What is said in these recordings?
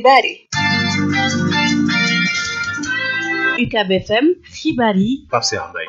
xibaar yi UCAB FM xibaar yi Pape Cheikh Mbaye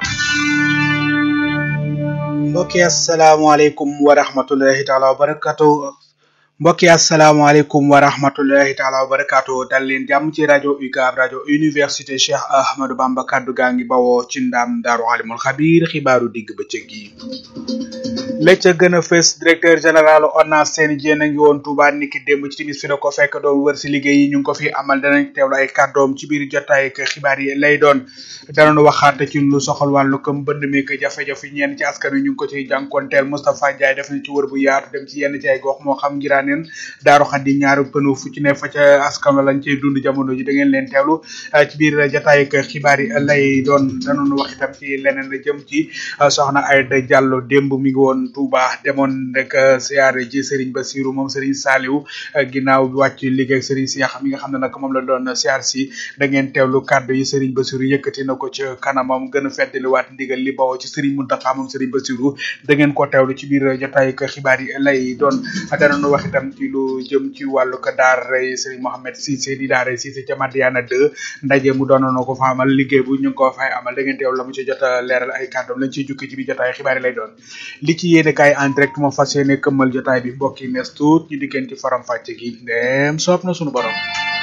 mbokki asalaamaaleykum wa rahmatullahi taala wa barakatu mbokki asalaamaaleykum wa rahmatullahi taala wa barakatu dal leen jàmm ci rajo UCAB rajo université Cheikh Ahmadou Bamba kaddu gaa ngi bawoo ci ndam daaru alimul xabiir xibaaru digg bëccëg yi la ca gën a fës directeur général ONAS Seny Diène a ngi woon Touba niki démb ci timis fi la ko fekk doon wër si liggéey yi ñu ngi ko fi amal danañ teewlu ay kàddoom ci biir jotaay ak xibaar yi lay doon danañu waxaat ci lu soxal wàllu ko mbënd mi ak jafe-jafe ñenn ci askan wi ñu ngi ko ciy jànkonteel Moustapha Ndiaye def na ci wër bu yaatu dem ci yenn ci ay gox moo xam ngiraaneen daaru xaddi ñaaru pënu fu ci ne fa ca askan la lañ cay dund jamono ji da ngeen leen teewlu ci biir jotaay ak xibaar yi lay doon danañu wax itam ci leneen la jëm ci soxna Aïda Diallo démb mi ngi woon Touba demoon rek siyaare ji Serigne Bassirou moom Serigne Saliou ginnaaw bi wàcc liggéey ak Serigne Cheikh mi nga xam ne nag moom la doon siyaar si da ngeen teewlu kàddu yi Serigne Bassirou yëkkati na ko ci kanamam gën a feddaliwaat ndigal li bawoo ci Serigne Mountakha moom Serigne Bassirou da ngeen ko teewlu ci biir jotaay ak xibaar yi lay doon danañu wax itam ci lu jëm ci wàllu ko daara Serigne Mohamed Cissé di daara Cissé ca Madiana 2 ndaje mu doon na ko fa amal liggéey bu ñu ngi ko fay amal da ngeen teewlu la mu ci jot a leeral ay kàddoom lañ ciy jukki ci biir jotaay xibaar yi lay doon li ci yéene kaay en direct moo fas yéene këmmal jotaay bi mbokk yi nees tuut ñu diggeen ci faram fàcce gi ndem soob na sunu borom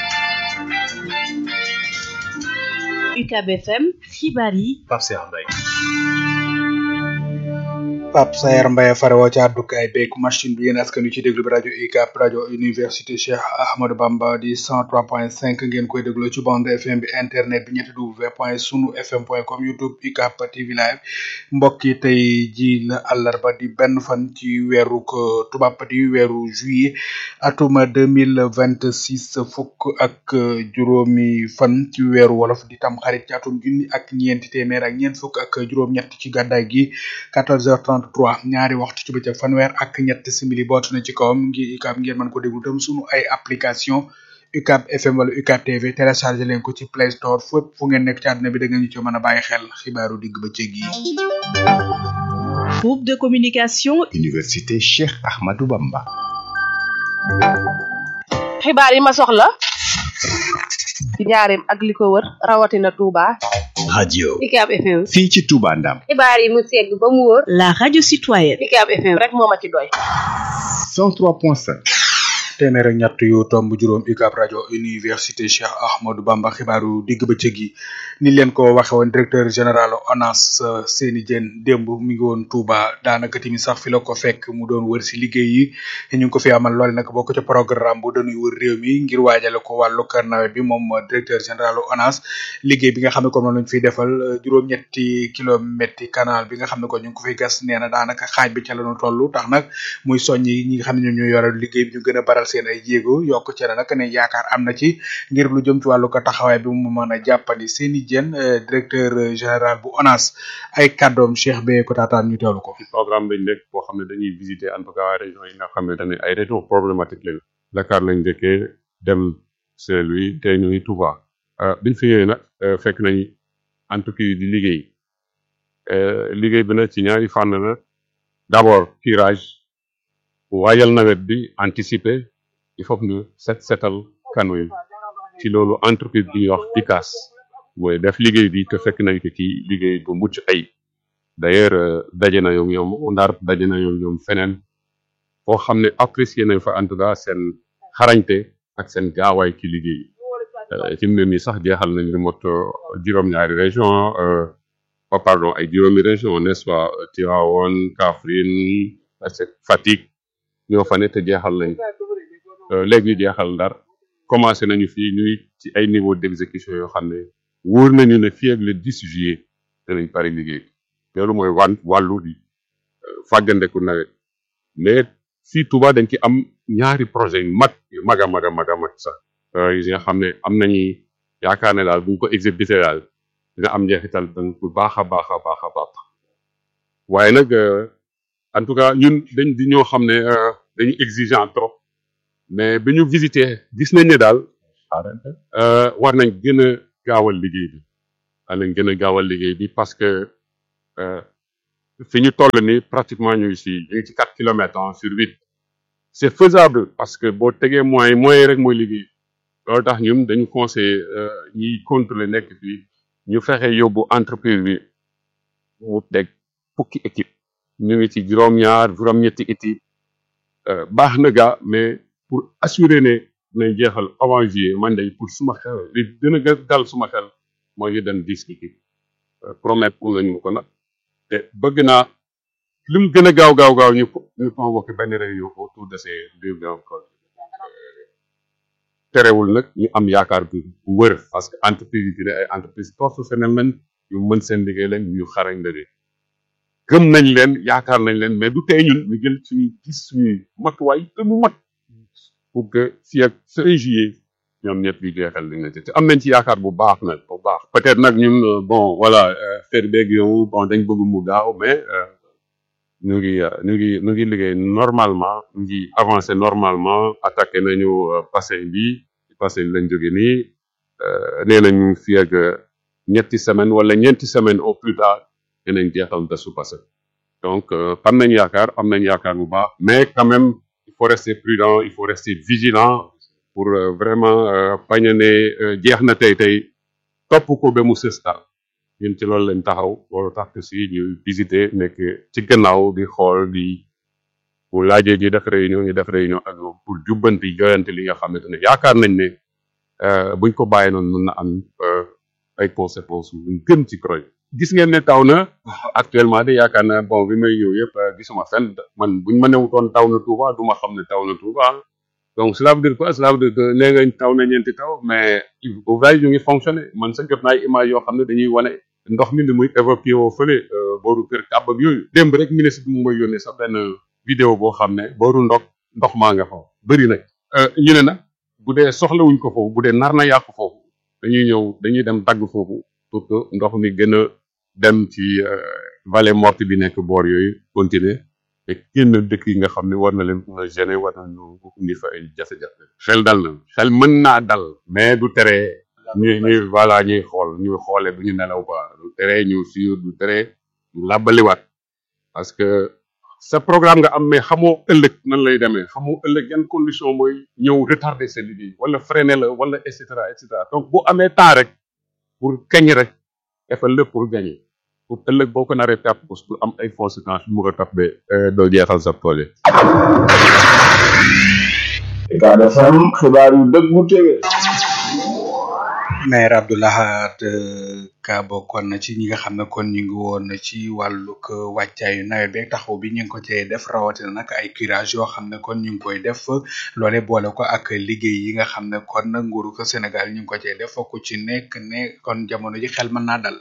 UCAB FM xibaar yi Pape Cheikh Mbaye Pape Sayer Mbaye farewoo ci àddukaay beeg machine bi yéen askan wi ci déglu bi rajo UCAB rajo université Cheikh Ahmadou Bamba di 103.5 ngeen koy dégloo ci bande FM bi internet bi ñetti w point sunu fm point com youtube UCAB TV live mbokk yi tey ji la àllarba di benn fan ci weeru tubaab di weeru juillet atuma 2026 fukk ak juróomi fan ci weeru wolof di tam xarit ci atum junni ak ñeenti téeméer ak ñeent fukk ak juróom-ñett ci gàddaay gi 14h30 33 ñaari waxtu ci bëccëg fanweer ak ñett simili bootu na ci kawam ngi UCAB ngeen mën ko déglu tam sunu ay application UCAB FM wala UCAB TV téléchargé leen ko ci Play Store fépp fu ngeen nekk ci àdduna bi da ngeen ñu ci mën a bàyyi xel xibaaru digg bëccëg yi. groupe de communication Université Cheikh Ahmadou Bamba. xibaar yi ma soxla ci njaareem ak li ko wër rawatina Touba. radio UCAB FM. fii ci Touba Ndam. xibaar yi mu segg ba mu wóor. la radio citoyenne UCAB FM rek moo ma ci doy. 103.5. téeméer ak ñett yu tomb juróom UCAB rajo université Cheikh Ahmadou Bamba xibaaru digg bëccëg yi ni leen ko waxe woon directeur général ONAS Seny Diène démb mi ngi woon Touba daanaka tamit sax fi la ko fekk mu doon wër si liggéey yi ñu ngi ko fi amal loole nag bokk ca programme bu dañuy wër réew mi ngir waajale ko wàllu kër nawet bi moom directeur général ONAS liggéey bi nga xam ne comme noonu lañu fiy defal juróom-ñetti kilomètres canal bi nga xam ne ko ñu ngi ko fiy gas nee na daanaka xaaj bi ca la ñu toll tax nag muy soññi ñi nga xam ne ñoom ñoo yoral liggéey bi ñu gën a baral seen ay jéego yokk ci nag ne yaakaar am na ci ngir lu jëm ci wàllu ko taxawaay bi mu mën a jàppandi Seny Diène directeur général bu ONAS ay kàddoom Cheikh Beye ko taataan ñu teewlu ko. programme lañ nekk boo xam ne dañuy visiter en tout cas région yi nga xam ne dañuy ay région problématique lañu Dakar lañ dëkkee dem Saint-Louis te ñuy Touba biñ fi ñëwee nag fekk nañ entreprise di liggéey liggéey bi nag ci ñaari fànn la d'abord curage waajal nawet bi anticiper il faut ñu set setal kanu yi ci loolu entreprise bi ñuy wax ICAS mooy def liggéey bi te fekk nañ ko ci liggéey bu mucc ay d'ailleurs daje na ñoom ñoom ndar daje na ñoom ñoom feneen foo xam ne apprécier nañ fa en tout cas seen xarañte ak seen gaawaay ci liggéey ci mu ne nii sax jeexal nañ lu mot juróom-ñaari région oh pardon ay juróomi région n'est-ce pas Tivaouane Kaffrine Fatick ñoo fa ne te jeexal nañ léegi ñu jeexal ndar commencé nañu fii ñuy ci ay niveau d'exécution yoo xam ne wóor nañu ne fii ak le 10 juillet danañ pare liggéey loolu mooy wan wàllu di fàggandeku nawet mais fii Touba dañ ci am ñaari projet yu mag yu mag a mag a mag a mag sax yi nga xam ne am nañu yaakaar ne daal bu ñu ko exécuté daal dina am njeexital donc bu baax a baax a baax a baax waaye nag en tout cas ñun dañ di ñoo xam ne dañu exigeant trop mais bi ñu visité gis nañ ne daal war nañ gën a gaawal liggéey bi war nañ gën a gaawal liggéey bi parce que fi ñu toll ni pratiquement ñu ngi si ñu ngi ci quatre kilomètres sur huit c'est faisable parce que boo tegee moyens moyens rek mooy liggéey loolu tax ñun dañu conseillé ñiy contrôler nekk fii ñu fexe yóbbu entreprise bi mu teg fukki équipe ñu ngi ci juróom-ñaar juróom-ñetti équipe baax na gaa mais pour assurer ne nañ jeexal avant juillet man day pour suma xel li gën a dal suma xel mooy ñu dem dix équipe promettre pour lañu ko nag te bëgg naa lu mu gën a gaaw gaaw gaaw ñu ñu convoqué benn réunion autour de ces deux grands projets terewul nag ñu am yaakaar bu wër parce que entreprise yi dina ay entreprise professionnelle lañ yu mën seen liggéey lañ ñu xarañ la de gëm nañ leen yaakaar nañ leen mais du tey ñun ñu jël suñu gis suñuy matuwaay te mu mat pour que fii ak fin juillet ñoom ñëpp ñu jeexal li nga te am nañ ci yaakaar bu baax nag bu baax peut-être nag ñun bon voilà faire beeg yow bon dañ bëgg mu gaaw mais ñu ngi ñu ngi ñu ngi liggéey normalement ñu ngi avancé normalement attaqué nañu bassin bi bassin bi lañ jóge nii nee nañu fii ak ñetti semaine wala ñeenti semaine au plus tard dinañ jeexal da su passé donc am nañ yaakaar am nañ yaakaar bu baax mais quand même il faut rester prudent il faut rester vigilant pour vraiment bañ a ne jeex na tey tey topp ko ba mu sës daal ñun ci loolu lañ taxaw loolu tax que si ñu visiter nekk ci gannaaw di xool di bu laajee ñu def réunion ñu def réunion ak ñoom pour jubbanti joyante li nga xamante ne yaakaar nañ ne buñ ko bàyyi noonu mën na am ay conséquences yu gën ci projet gis ngeen ne taw na actuellement de yaakaar na bon bi may ñëw yëpp gisuma fenn man buñ ma newutoon taw na Touba du ma xam ne taw na Touba donc cela veut dire quoi cela veut dire que nee nga taw na ñeenti taw mais ouvrage yu ngi fonctionné man sa jot naa ay image yoo xam ne dañuy wane ndox mi ni muy évacué woo fële booru kër kàbb ak yooyu démb rek ministre bi mu may yónnee sax benn vidéo boo xam ne booru ndox ndox maa nga fa bëri nag ñu ne nag bu dee soxlawuñ ko foofu bu dee nar na yàqu foofu dañuy ñëw dañuy dem dagg foofu pour que ndox mi gën a dem ci vallée morte bi nekk boor yooyu continuer te génn dëkk yi nga xam ne war na leen mën a gêner war na ñu indi fa ay jafe-jafe xel dal na xel mën naa dal mais du tere ñuy ñuy voilà ñuy xool ñuy xoole du ñu nelaw ba du tere ñu suur du tere ñu làbbaliwaat parce que sa programme nga am mais xamoo ëllëg nan lay demee xamoo ëllëg yan condition mooy ñëw retarder sa liggéey wala freiner la wala et cetera et cetera donc boo amee temps rek pour kañ rek defal lépp pour gagner pour ëllëg boo ko naree perte pour am ay conséquences yu mu ko topp ba doo jeexal sa projet. Ucab FM xibaar yu dëggu tege. maire Abdoulahat Ka bokkoon na ci ñi nga xam ne kon ñu ngi woon ci wàllug wàccaayu nawet beeg taxaw bi ñu ngi ko cay def rawatina nag ay curage yoo xam ne kon ñu ngi koy def loole boole ko ak liggéey yi nga xam ne kon nguuru ko Sénégal ñu ngi ko cay def ku ci nekk ne kon jamono ji xel mën naa dal.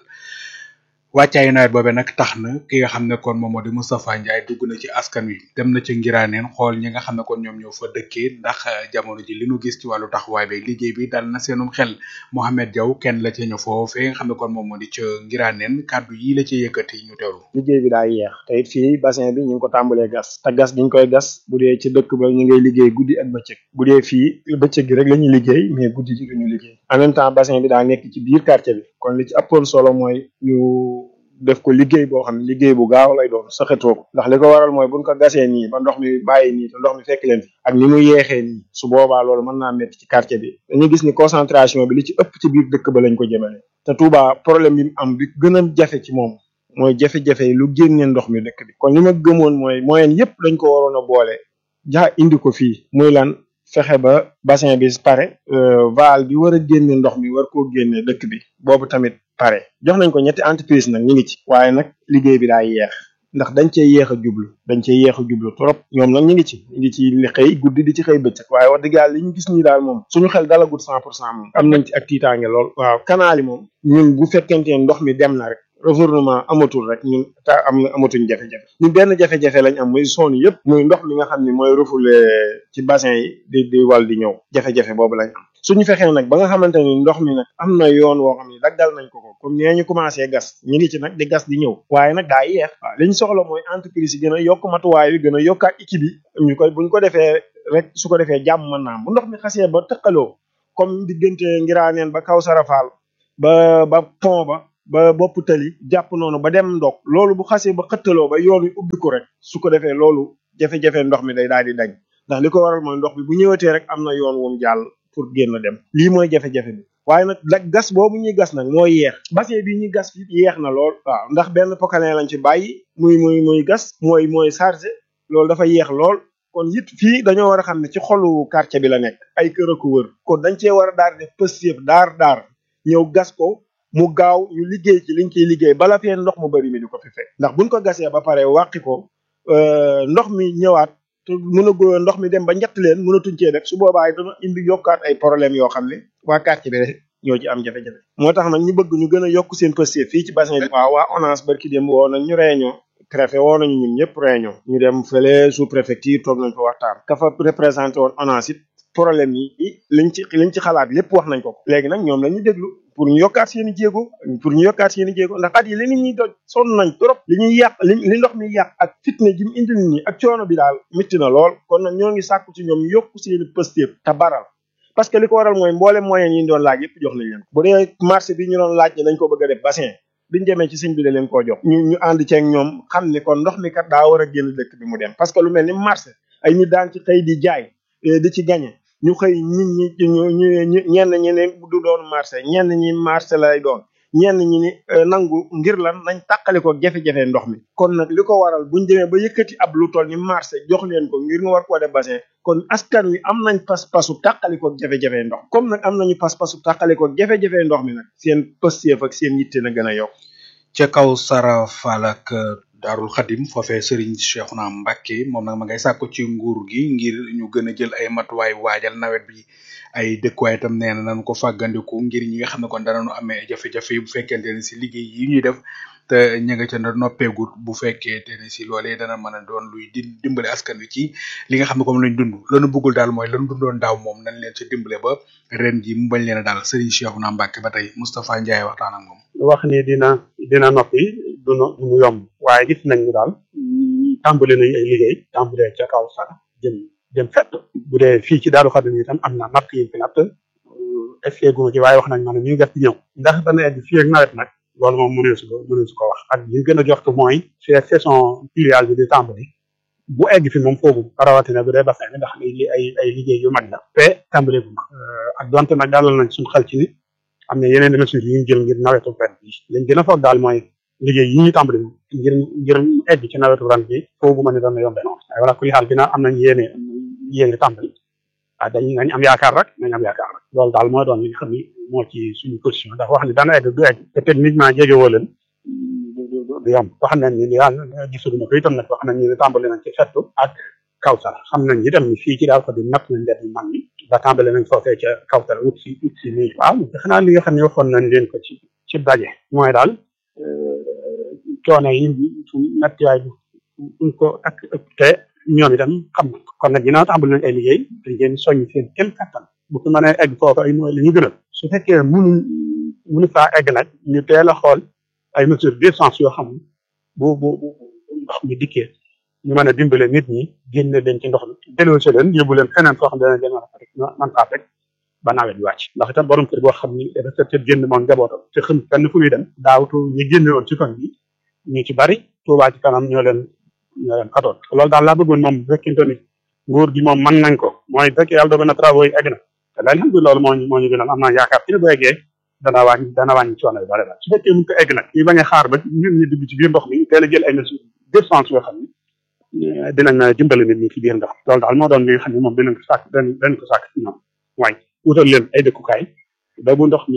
wàccaayu nawet boobee nag tax na ki nga xam ne kon moom moo di Moustapha Ndiaye dugg na ci askan wi dem na ci ngiraaneen xool ñi nga xam ne kon ñoom ñoo fa dëkkee ndax jamono ji li nu gis ci wàllu taxawaay beeg liggéey bi dal na seenum xel Mohamed Diaw kenn la ca ñëw foofee nga xam ne kon moom moo di ca ngiraaneen kàddu yi la ca yëkkati ñu teewlu. liggéey bi daa yeex te it fii bassin bi ñu ngi ko tàmbalee gas te gas gi ñu koy gas bu dee ci dëkk ba ñu ngay liggéey guddi ak bëccëg bu dee fii bëccëg gi rek la ñuy liggéey mais guddi gi duñu liggéey en même temps bassin bi daa nekk ci biir quartier bi kon li ci ëppoon solo mooy ñu def ko liggéey boo xam ne liggéey bu gaaw lay doon saxetoo ko ndax li ko waral mooy buñ ko gasee nii ba ndox mi bàyyi nii te ndox mi fekk leen fi ak ni mu yeexee nii su boobaa loolu mën naa métti ci quartier bi dañuy gis ni concentration bi li ci ëpp ci biir dëkk ba lañ ko jëmale te Touba problème bi mu am bi gën a jafe ci moom mooy jafe-jafe yi lu génne ndox mi dëkk bi kon li ma gëmoon mooy moyen yépp dañ ko waroon a boole jaa indi ko fii muy lan fexe ba bassin bi pare val bi war a génne ndox mi war koo génne dëkk bi boobu tamit pare jox nañ ko ñetti entreprise nag ñu ngi ci waaye nag liggéey bi daa yeex ndax dañ cee yeex a jublu dañ cee yeex a jublu trop ñoom nag ñu ngi ci ñu ngi ci li xëy guddi di ci xëy bëccëg waaye wax dëgg yàlla li ñu gis nii daal moom suñu xel dalagut cent pour cent moom am nañ ci ak tiitaange lool waaw canal yi moom ñun bu fekkente ne ndox mi dem na rek gouvernement amatul rek ñun ta am amatuñ jafe-jafe ñu benn jafe-jafe lañ am muy zone yëpp muy ndox mi nga xam ne mooy refoulé ci bassin yi di di wal di ñëw jafe-jafe boobu lañ am suñu fexee nag ba nga xamante ni ndox mi nag am na yoon woo xam ne daggal nañ ko ko comme nee ñu commencé gas ñu ngi ci nag di gas di ñëw waaye nag daa yeex waaw li ñu soxla mooy entreprise yi gën a yokk matuwaay yi gën a yokkaat équipe yi ñu koy buñ ko defee rek su ko defee jàmm mën naa am bu ndox mi xasee ba tëqaloo comme diggante ngiraaneen ba kaw sarafal ba ba pont ba ba bopp tali jàpp noonu ba dem ndok loolu bu xasee ba xëttaloo ba yoon wi ubbi ko rek su ko defee loolu jafe-jafe ndox mi day daal di dañ ndax li ko waral mooy ndox bi bu ñëwatee rek am na yoon wum jàll pour génn dem lii mooy jafe-jafe bi waaye nag la gas boobu ñuy gas nag mooy yeex bassin bi ñuy gas fi yeex na lool waaw ndax benn pokane lañ ci bàyyi muy muy muy gas mooy mooy chargé loolu dafa yeex lool kon it fii dañoo war a xam ne ci xolu quartier bi la nekk ay kër a ko wër kon dañ cee war a daar def pëstéef daar daar ñëw gas ko mu gaaw ñu liggéey ci liñ ciy liggéey bala fee ndox mu bari mi di ko fi fekk ndax buñ ko gasee ba pare wàqi ko ndox mi ñëwaat te mën a go ndox mi dem ba ñett leen mënatuñ cee def su boobaa dana indi yokkaat ay problème yoo xam ne waa quartier bi rek ñoo ci am jafe-jafe moo tax nag ñu bëgg ñu gën a yokk seen pëstéef fii ci bassin bi waaw waa ONAS barki dem woo nañ ñu réunion préfet woo nañu ñun ñëpp réunion ñu dem fële sous préfecture toog nañ fa waxtaan ka fa représenté woon ONAS it problème yi liñ ci liñ ci xalaat lépp wax nañ ko ko léegi nag ñoom la ñu déglu pour ñu yokkaat seen i jéego pour ñu yokkaat seen i jéego ndax at yi li nit ñi doj sonn nañ trop li ñuy yàq li li ndox mi yàq ak fitne ji mu indi nit ñi ak coono bi daal mitti na lool kon nag ñoo ngi sàkku ci ñoom ñu yokk seen i pëstéef te baral parce que li ko waral mooy mboolem moyen yi ñu doon laaj yëpp jox nañ leen bu dee marché bi ñu doon laaj ne dañ ko bëgg a def bassin biñu demee ci sëñ bi da leen koo jox ñu ñu ànd ceeg ñoom xam ni kon ndox mi kat daa war a génn dëkk bi mu dem parce que lu mel ni marché ay nit daan ci xëy di jaay di ci gañe ñu xëy nit ñi ñu ñu ñenn ñi ne du doon marché ñenn ñi marché lay doon ñenn ñi ni nangu ngir lan nañ tàqale ko jafe-jafe ndox mi kon nag li ko waral buñ demee ba yëkkati ab lu toll ni marché jox leen ko ngir nga war koo def bassin kon askan wi am nañ pas-pasu tàqale ko jafe-jafe ndox comme nag am nañu pas-pasu tàqale ko jafe-jafe ndox mi nag seen pësteef ak seen yitte na gën a yokk ca kaw Sara Fall ak Daarul Xadim foofee Serigne Cheikhouna Mbacké moom nag ma ngay sàkku ci nguur gi ngir ñu gën a jël ay matuwaay waajal nawet bi ay dëkkuwaay itam nee na nañ ko fàggandiku ngir ñi nga xam ne kon danañu amee jafe-jafe bu fekkente ne si liggéey yi ñuy def te ña nga ca na noppeegut bu fekkee te ne si loolee dana mën a doon luy di dimbale askan wi ci li nga xam ne comme lañ dund lanu bëggul daal mooy lan dundoon daaw moom nañ leen ci dimbale ba ren ji mu bañ leen a daal Serigne Cheikhouna Mbacké ba tey Moustapha Ndiaye waxtaan ak moom wax ni dina dina noppi du no du mu yomb waaye gis nañ ni daal tàmbali nañ ay liggéey tàmbalee ca kaw sax jëm jëm fett bu dee fii ci Daaru Xadim itam am na natt yi fi natt essayé gu ma ci waaye wax nañ ma ne ñu ngi def ci ñëw ndax dana egg fii ak nawet nag loolu moom mënee su ko mënee su ko wax ak li gën a jox ko mooy c'est saison pluviale bi di tàmbali bu egg fi moom foofu rawatina bu dee bassin bi ndax li ay ay liggéey yu mag la te tàmbali bu mag ak donte nag dalal nañ suñu xel ci ni am na yeneen mesures yu ñu jël ngir nawetu ren bi lañ gën a foog daal mooy liggéey yi ñu tàmbali ngir ngir egg ci nawetu ren bi foogu ma ne dana yombe noonu waaye wala kuy xaal dina am nañ yéene yéene tàmbali ah dañ nañ am yaakaar rek nañ am yaakaar rek loolu daal mooy doon li nga xam ni moo ci suñu position ndax wax ni dana egg du egg te techniquement jege woo leen du yomb wax nañ ni yaa gisuguma ko itam nag wax nañ ni tàmbali nañ ci fettu ak kawsara xam nañ itam ni fii ci daal ko di natt nañ def mag mi ba tàmbali nañ foofee ca kawsara wut si wut si nii waaw xanaa li nga xam ne waxoon nañ leen ko ci ci daje mooy daal coono yi su nattiwaay bi buñ ko ak te ñoom itam xam na kon nag ginnaaw tàmbali nañ ay liggéey dañ leen soññ seen kenn kattan bu fi mënee egg foofu ay mooy li ñu gënal su fekkee mënuñ mënu faa egg nag ñu teel a xool ay mesures d'urgence yoo xam bu bu bu ndox mi dikkee ñu mën a dimbale nit ñi génne leen ci ndox mi delloo si leen yóbbu leen feneen foo xam ne dana leen mën a rek man faa fekk ba nawet bi wàcc ndax itam borom kër boo xam ni dafa tëdd génn moom njabootam te xam fenn fu muy dem daawtu ñu génne woon ci koñ bi ñu ci bari Tuubaa ci kanam ñoo leen ñoo leen xatoon loolu daal laa bëggoon moom bu fekkente ni nguur gi moom mën nañ ko mooy bu fekkee yàlla dogal na travaux yi egg na te alhamdulilah loolu moo ñu moo ñu gënal am naa yaakaar ci ne bu eggee dana wàññi dana wàññi coono yu bari daal su fekkee mun ko egg nag ñu bañ a xaar ba ñun ñu dugg ci biir ndox mi teel a jël ay mesures d'urgence yoo xam ni dinañ dimbali nit ñi ci biir ndox loolu daal moo doon li nga xam ne moom dinañ ko sàkk dinañ ko sàkk ci ñoom waaye wutal leen ay dëkkukaay ba bu ndox mi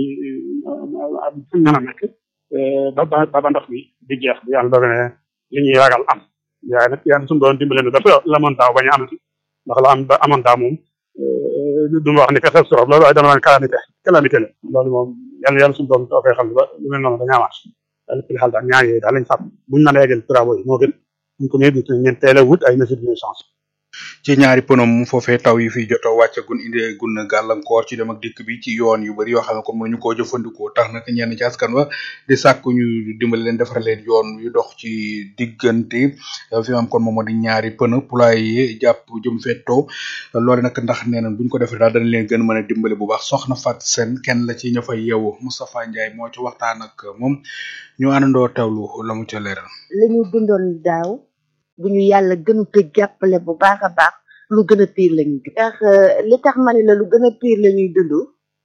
fu mën a nekk ba ba ba ndox mi di jeex bu yàlla dogal ne li ñuy ragal am waaye nag yàlla suñu doon dimbali ne dafa la moon daaw bañ a amati ndax la am ba amoon daaw moom du ma wax ni catastrophe loolu waaye dama naan calamité calamité la loolu moom yàlla yàlla suñu doon toofee xam ba lu mel noonu dañu amaat daal ci xel daal ñaar yooyu daal lañ sàpp buñ mën a yeggal travaux yi moo gën buñ ko mënee ñeen teel a wut ay mesures d'urgence ci ñaari pënom foofee taw yi fi jot a wàcce gun indi gun gàllankoor ci dem ak dikk bi ci yoon yu bari yoo xam ne comme mënuñu koo jëfandikoo tax nag ñenn ci askan wa di sàkku ñu dimbali leen defar leen yoon yu dox ci diggante fi am kon moom moo di ñaari pën pulaay yi jàpp jëm fettoo loole nag ndax nee na buñ ko defee daal dañ leen gën mën a dimbali bu baax soxna Fat Seen kenn la ci ña fay yeewu Moustapha Ndiaye moo ci waxtaan ak moom ñu àndandoo teewlu la mu ca leeral la ñu dundoon daaw bu ñu yàlla gënu ko jàppale bu baax a baax lu gën a pire la ñuy dund ndax li tax ma ne la lu gën a pire la ñuy dund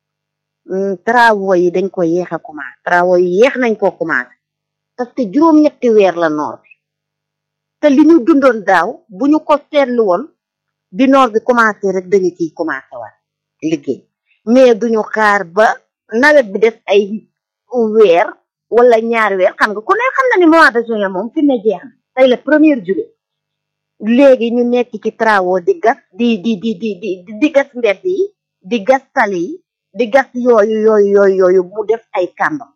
travaux yi dañ ko yéex a commencé travaux yi yéex nañ koo commencé parce que juróom-ñetti weer la noor bi te li ñu dundoon daaw bu ñu ko seetlu woon bi noor bi commencé rek dañu ciy commencé waat liggéey mais duñu xaar ba nawet bi def ay weer wala ñaari weer xam nga ku ne xam na ni mois de juin moom fi ne jeex na tey la première juillet léegi ñu nekk ci travaux di gas di di di di di di gas mbedd yi di gas tali yi di gas yooyu yooyu yooyu yooyu mu def ay kàmbam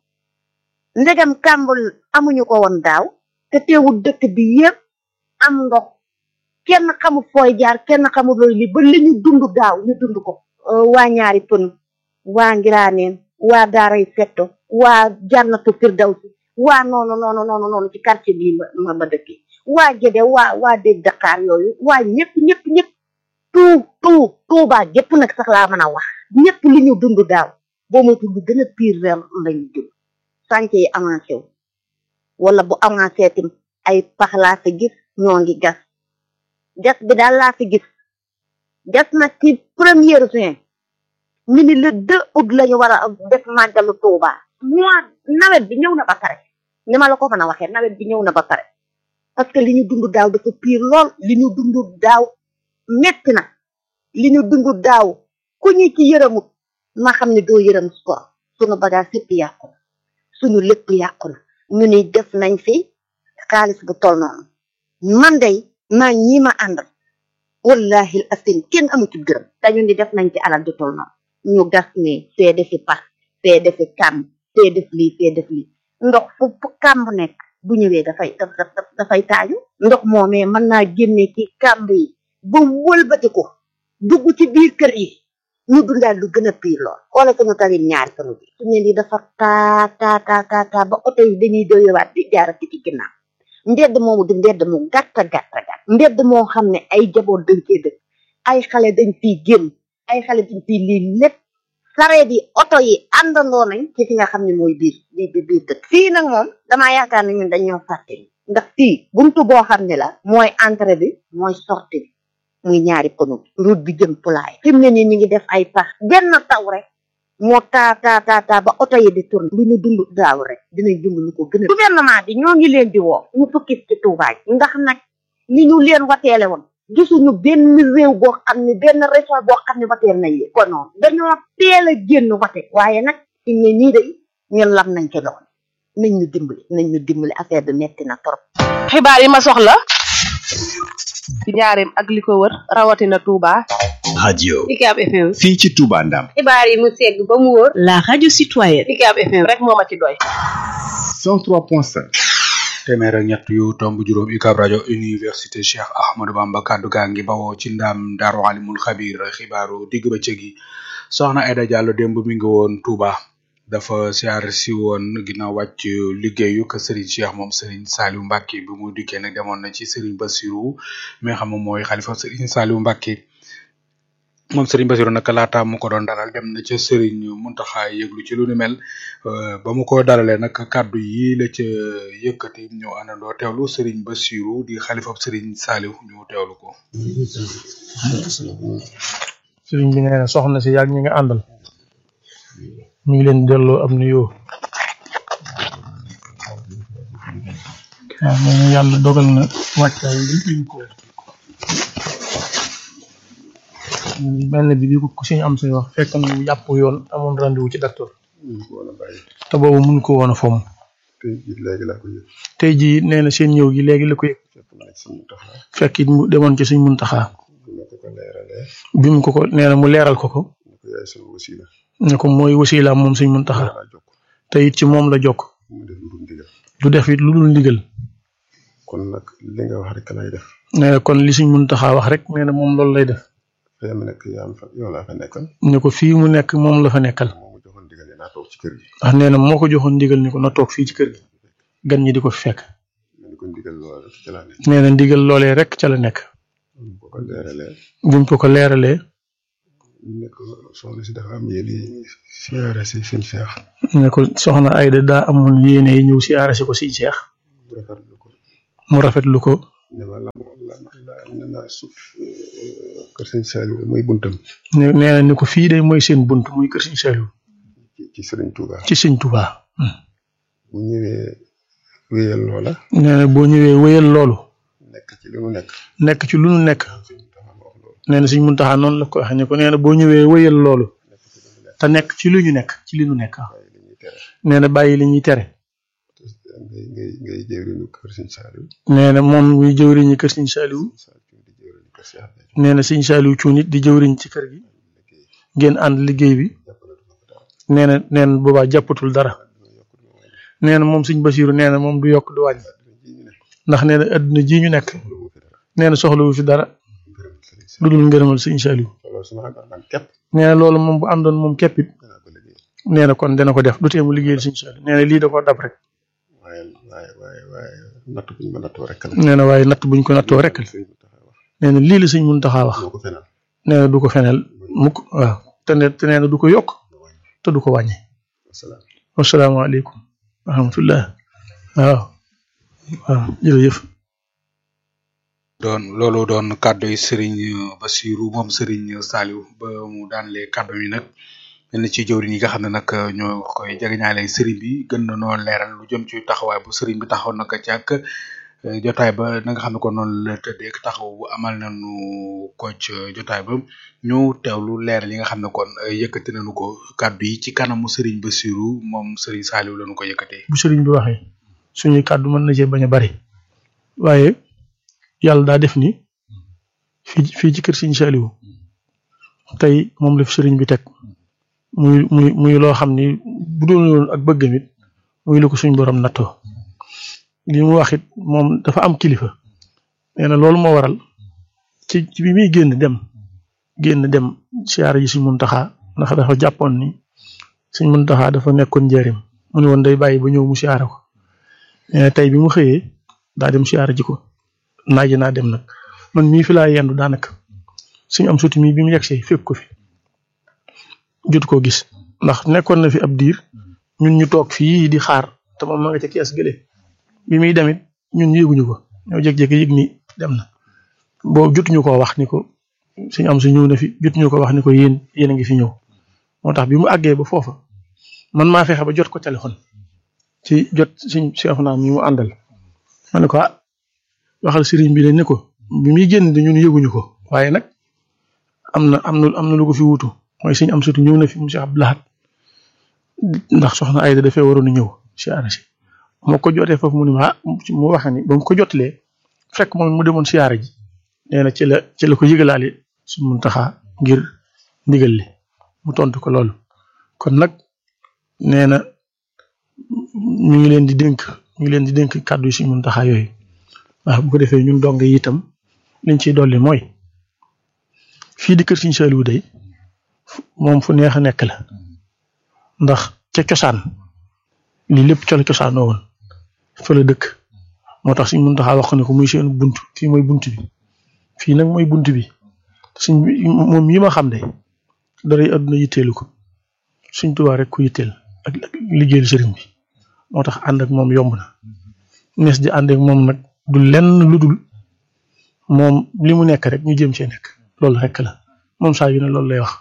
ndegam kàmbul amuñu ko woon daaw te teewul dëkk bi yëpp am ndox kenn xamul fooy jaar kenn xamul looy li ba li ñu dund daaw ñu dund ko waa ñaari pën waa ngiraaneen waa daaray fetto waa jannatu firdawsi waa noonu noonu noonu noonu ci quartier bii ma ma dëkki waa Gédé waa waa dégg Dakar yooyu waa ñëpp ñëpp ñëpp tout tout Tuubaa gépp nag sax laa mën a wax ñëpp li ñu dund daaw boo moytu lu gën a pire ren lañu dund sànce yi avancé wu wala bu avancé tim ay pax laa fi gis ñoo ngi gas gas bi daal laa fi gis gas na ci première juin ñu ni le deux août lañu war a def màggalu Tuubaa mois nawet bi ñëw na ba pare ni ma la ko mën a waxee nawet bi ñëw na ba pare parce que li ñu dund daaw dafa pire lool li ñu dund daaw metti na li ñu dund daaw ku ñu ci yërëmut ma xam ne doo yërëm ko sunu bagage yëpp yàqu na suñu lépp yàqu na ñu ni def nañ fi xaalis bu toll noonu man day maa ñi ma àndal wallahi asin kenn amu ci gërëm dañu ni def nañ ci alal du toll noonu ñu gas ni fee defi pax fee defi kàmb fee def lii fee def lii ndox fu fu kàmb nekk bu ñëwee dafay dafay taaju ndox moomee mën naa génne ci kàmb yi ba wëlbati ko dugg ci biir kër yi ñu dundaal lu gën a piir lool wala suñu talit ñaari kanu bi su ne lii dafa taa taa taa taa taa ba oto yi dañuy doyewaat di jaarati ci ginnaaw mbedd moomu di mbedd mu gàtta gàtta gàtt mbedd moo xam ne ay jaboot dañ cee dëkk ay xale dañ fiy génn ay xale dañ fiy lii lépp sareet yi oto yi àndandoo nañ ci fi nga xam ne mooy biir bi bi biir dëkk fii nag moom damaa yaakaar ne ñun dañoo fàtte ndax fii buntu boo xam ne la mooy entrée bi mooy sortie bi muy ñaari pono bi route bi jëm pulaay fi mu ne nii ñu ngi def ay pax benn taw rek moo taa taa taa taa ba oto yi di tourné lu ñu dund daaw rek dinañ dund lu ko gën a gouvernement bi ñoo ngi leen di woo ñu fukki ci Touba ndax nag ni ñu leen wateele woon gisuñu benn réew boo xam ne benn région boo xam ne wateel nañ leen kon noonu dañoo teel a génn wate waaye nag fi ne nii day ñun lam nañ ci lool nañ ñu dimbali nañ ñu dimbali affaire bi metti na trop xibaar yi ma soxla ci njaareem ak li ko wër rawatina Touba. radio UCAB FM. fii ci Touba Ndam xibaar yi mu segg ba mu wóor. la radio citoyenne. UCAB FM rek moo ma ci doy. 103.5 téeméer ak ñett yu tomb juróom UCAB rajo université Cheikh Ahmadou Bamba kaddu gaa ngi bawoo ci ndam Daaru Alimul Xabir xibaaru digg bëccëg yi soxna Aida Diallo démb mi ngi woon Touba dafa siyaar si woon ginnaaw wàcc liggéeyu ka Serigne Cheikh moom Serigne Saliou Mbacke bi mu dikkee nag demoon na ci Serigne Bassirou mi nga xam moom mooy xalifa Serigne Saliou Mbacke moom Serigne Bassirou nag laata mu ko doon dalal dem na ca Serigne Mountakha yëglu ci lu ni mel ba mu ko dalalee nag kaddu yi la ca yëkkati ñu àndandoo teewlu Serigne Bassirou di xalifa Serigne Saliou ñu teewlu ko. Serigne bi nee na soxna si yàgg ñi nga àndal. ñu ngi leen delloo am nuyoo waaw moom yàlla dogal na wàccaay bi ñu ko benn bi bi ko suñu am say wax fekk na mu yàpp yoon amoon rendez-vous ci docteur te boobu mun ko woon a fomm tey jii nee na seen ñëw gi léegi la ko yëg fekk it mu demoon ci suñ muntaxaa bi mu ko ko nee na mu leeral ko ko ne ko mooy wasilaam moom suñ muntaxa te it ci moom la jokk du def it lu dul ndigal kon nag li nga wax rek lay def nee na kon li suñ muntaxa wax rek nee na moom loolu lay def fee mu nekk yaa fa yow laa fa nekkal ne ko fii mu nekk moom la fa nekkal moomu joxoon ndigal naa toog ci kër gi ndax nee na moo ko joxoon ndigal ni ko na toog fii ci kër gi gan ñi di ko fi fekk ni ko ndigal loole ci laa nekk nee na ndigal loolee rek ca la nekk bu ko leeralee buñ ko ko leeralee ne ko soxna si dafa am yéene siyaare si sëñ Cheikh ne ko soxna Ayda daa amoon yéene ñëw siyaare si ko sëñ Cheikh rafetlu ko mu rafetlu ko ne ma la la la ne ma suuf kër sëñ Saliou mooy buntam ne nee na ni ko fii de mooy seen bunt muy kër Sëñ Saliou ci ci Sëriñ Touba ci Sëñ Touba bu ñëwee wéyal loola nee na boo ñëwee wéyal loolu nekk ci li mu nekk nekk ci lu nu nekk nee na Sëñ Muntaxa noonu la ko waxee ne ko nee na boo ñëwee wéyal loolu te nekk ci lu ñu nekk ci li nu nekk nee na bàyyi li ñuy tere ngay ngay ngay jëwriñu kër sëñ Saliou nee na moom muy jëwriñi kër Sëñ Saliou nee na Sëñ Saliou cuun it di jëwriñ ci kër gi ngeen ànd liggéey bi nee na nee na boobaa jàppatul dara nee na moom Sëñ Basiru nee na moom du yokk du wàññi ndax nee na adduna ji ñu nekk nee na soxlawu fi dara lu dul ngërëmal Sëñ Saliou nee na loolu moom bu àndoon moom képp it nee na kon dana ko def du tee mu liggéeyal Sëñ Saliou nee na lii da koo dab rek waaye waaye waaye waaye natt buñ ma nattoo rek la nee na waaye natt buñ ko nattoo rek la nee na lii la Sëñ Muntaxa wax nee na du ko feneel mukk waaw te ne te nee na du ko yokk te du ko wàññi wasalaamaaleykum wa rahmatullah waaw waaw jërëjëf doon loolu doon kàddu yi Serigne Bassirou moom Serigne Saliou ba mu daanlee kàddu yi nag lenn ci jëwriñ yi nga xam ne nag ñoo koy jegeñaale Serigne bi gën na noo leeral lu jëm ci taxawaay bu Serigne bi taxaw nag ci ak jotaay ba na nga xam ne ko noonu la tëddee ak taxaw bu amal nañu ko ci jotaay ba ñu teewlu leeral yi nga xam ne kon yëkkati nañu ko kàddu yi ci kanamu Serigne Bassirou moom Serigne Saliou lañu ko yëkkatee. bu sëriñ bi waxee suñuy kàddu mën na cee bañ a bari waaye yàlla daa def ni fii fii ci kër Sëriñ Saliou tey moom la fi sëriñ bi teg muy muy muy loo xam ni bu doon woon ak bëggam it muy lu ko suñ borom nattoo li mu wax it moom dafa am kilifa nee na loolu moo waral ci ci bi muy génn dem génn dem siyaara ji Sëriñ Muntaxa ndax dafa jàppoon ni Sëriñ Muntaxa dafa nekkoon njëriñ mu ne woon day bàyyi ba ñëw mu siyaara ko nee na tey bi mu xëyee daa dem siyaara ji ko naaje naa dem nag man mii fi laa yendu daanaka suñu am suti mii bi mu yegsee fekk ko fi jot koo gis ndax nekkoon na fi ab diir ñun ñu toog fii di xaar te moom ma nga ca kees gële bi muy demit ñun yéeguñu ko ñoo jékki-jékki yëg ni dem na boobu jotuñu koo wax ni ko suñu am su ñëw na fi jotuñu ko wax ni ko yéen yéen a ngi fi ñëw moo tax bi mu àggee ba foofa man maa fexe ba jot ko téléphone ci jot suñ chef naa mi mu àndal ma ne ko ah waxal sëriñ bi ne ko bi muy génn de ñun yëguñu ko waaye nag am na am na am na lu ko fi wutu mooy suñ am sutu ñëw na fi monsieur Abdoulahat ndax soxna Ayda dafee waroon a ñëw siyaara si moo ko jotee foofu mu ne ma ah mu wax ni ba mu ko jotlee fekk moom mu demoon siyaara ji nee na ci la ci la ko yëgalaale suñ mun taxaa ngir ndigal li mu tontu ko loolu kon nag nee na ñu ngi leen di dénk ñu ngi leen di dénk kàddu yi suñ mun taxaa yooyu waaw bu ko defee ñun dong yi itam liñ ciy dolli mooy fii di kër Sëriñ Saliou day moom fu neex a nekk la ndax ca cosaan lii lépp ca la cosaanoo woon fa la dëkk moo tax suñ mën taxaa wax ne ko muy seen bunt fii mooy bunt bi fii nag mooy bunt bi suñ moom yi ma xam de dara àdduna yitteelu ko suñ tubaa rek ku yitteel ak liggéeyal sëriñ bi moo tax ànd ak moom yomb na nees di ànd ak moom nag du lenn lu dul moom li mu nekk rek ñu jëm cee nekk loolu rek la moom saa yu ne loolu lay wax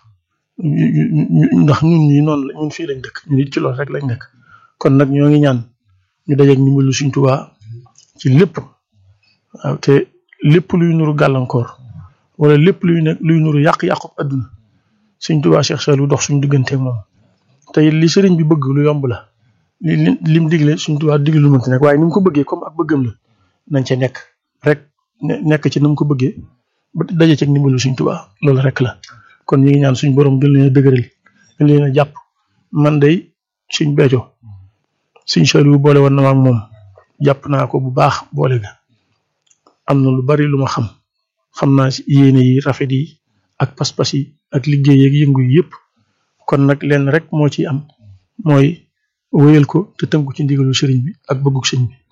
ndax ñun ñi noonu la ñun fii lañ dëkk ñun it ci loolu rek lañ nekk kon nag ñoo ngi ñaan ñu dajeeg ndimbalu suñ tubaa ci lépp waaw te lépp luy nuru gàllankoor wala lépp luy ne luy nuru yàq-yàqu adduna suñ tubaa Cheikh Saliou dox suñ digganteeg moom te li sëriñ bi bëgg lu yomb la li li mu digle suñ tubaa digle lu mënti nekk waaye ni mu ko bëggee comme ak bëggam la nañ ca nekk rek nekk ci na mu ko bëggee ba daje ceeg ndimbalu suñ tubaa loolu rek la kon ñi ngi ñaan suñ borom gën leen a dëgëral gën leen a jàpp man day suñ beeco suñ Saliou boole woon na ma ak moom jàpp naa ko bu baax boole ga am na lu bari lu ma xam xam naa si yéene yi rafet yi ak pas-pas yi ak liggéey yeeg yëngu yi yëpp kon nag leen rek moo ci am mooy wéyal ko te tënku ci ndigalu sëriñ bi ak bëggug sëriñ bi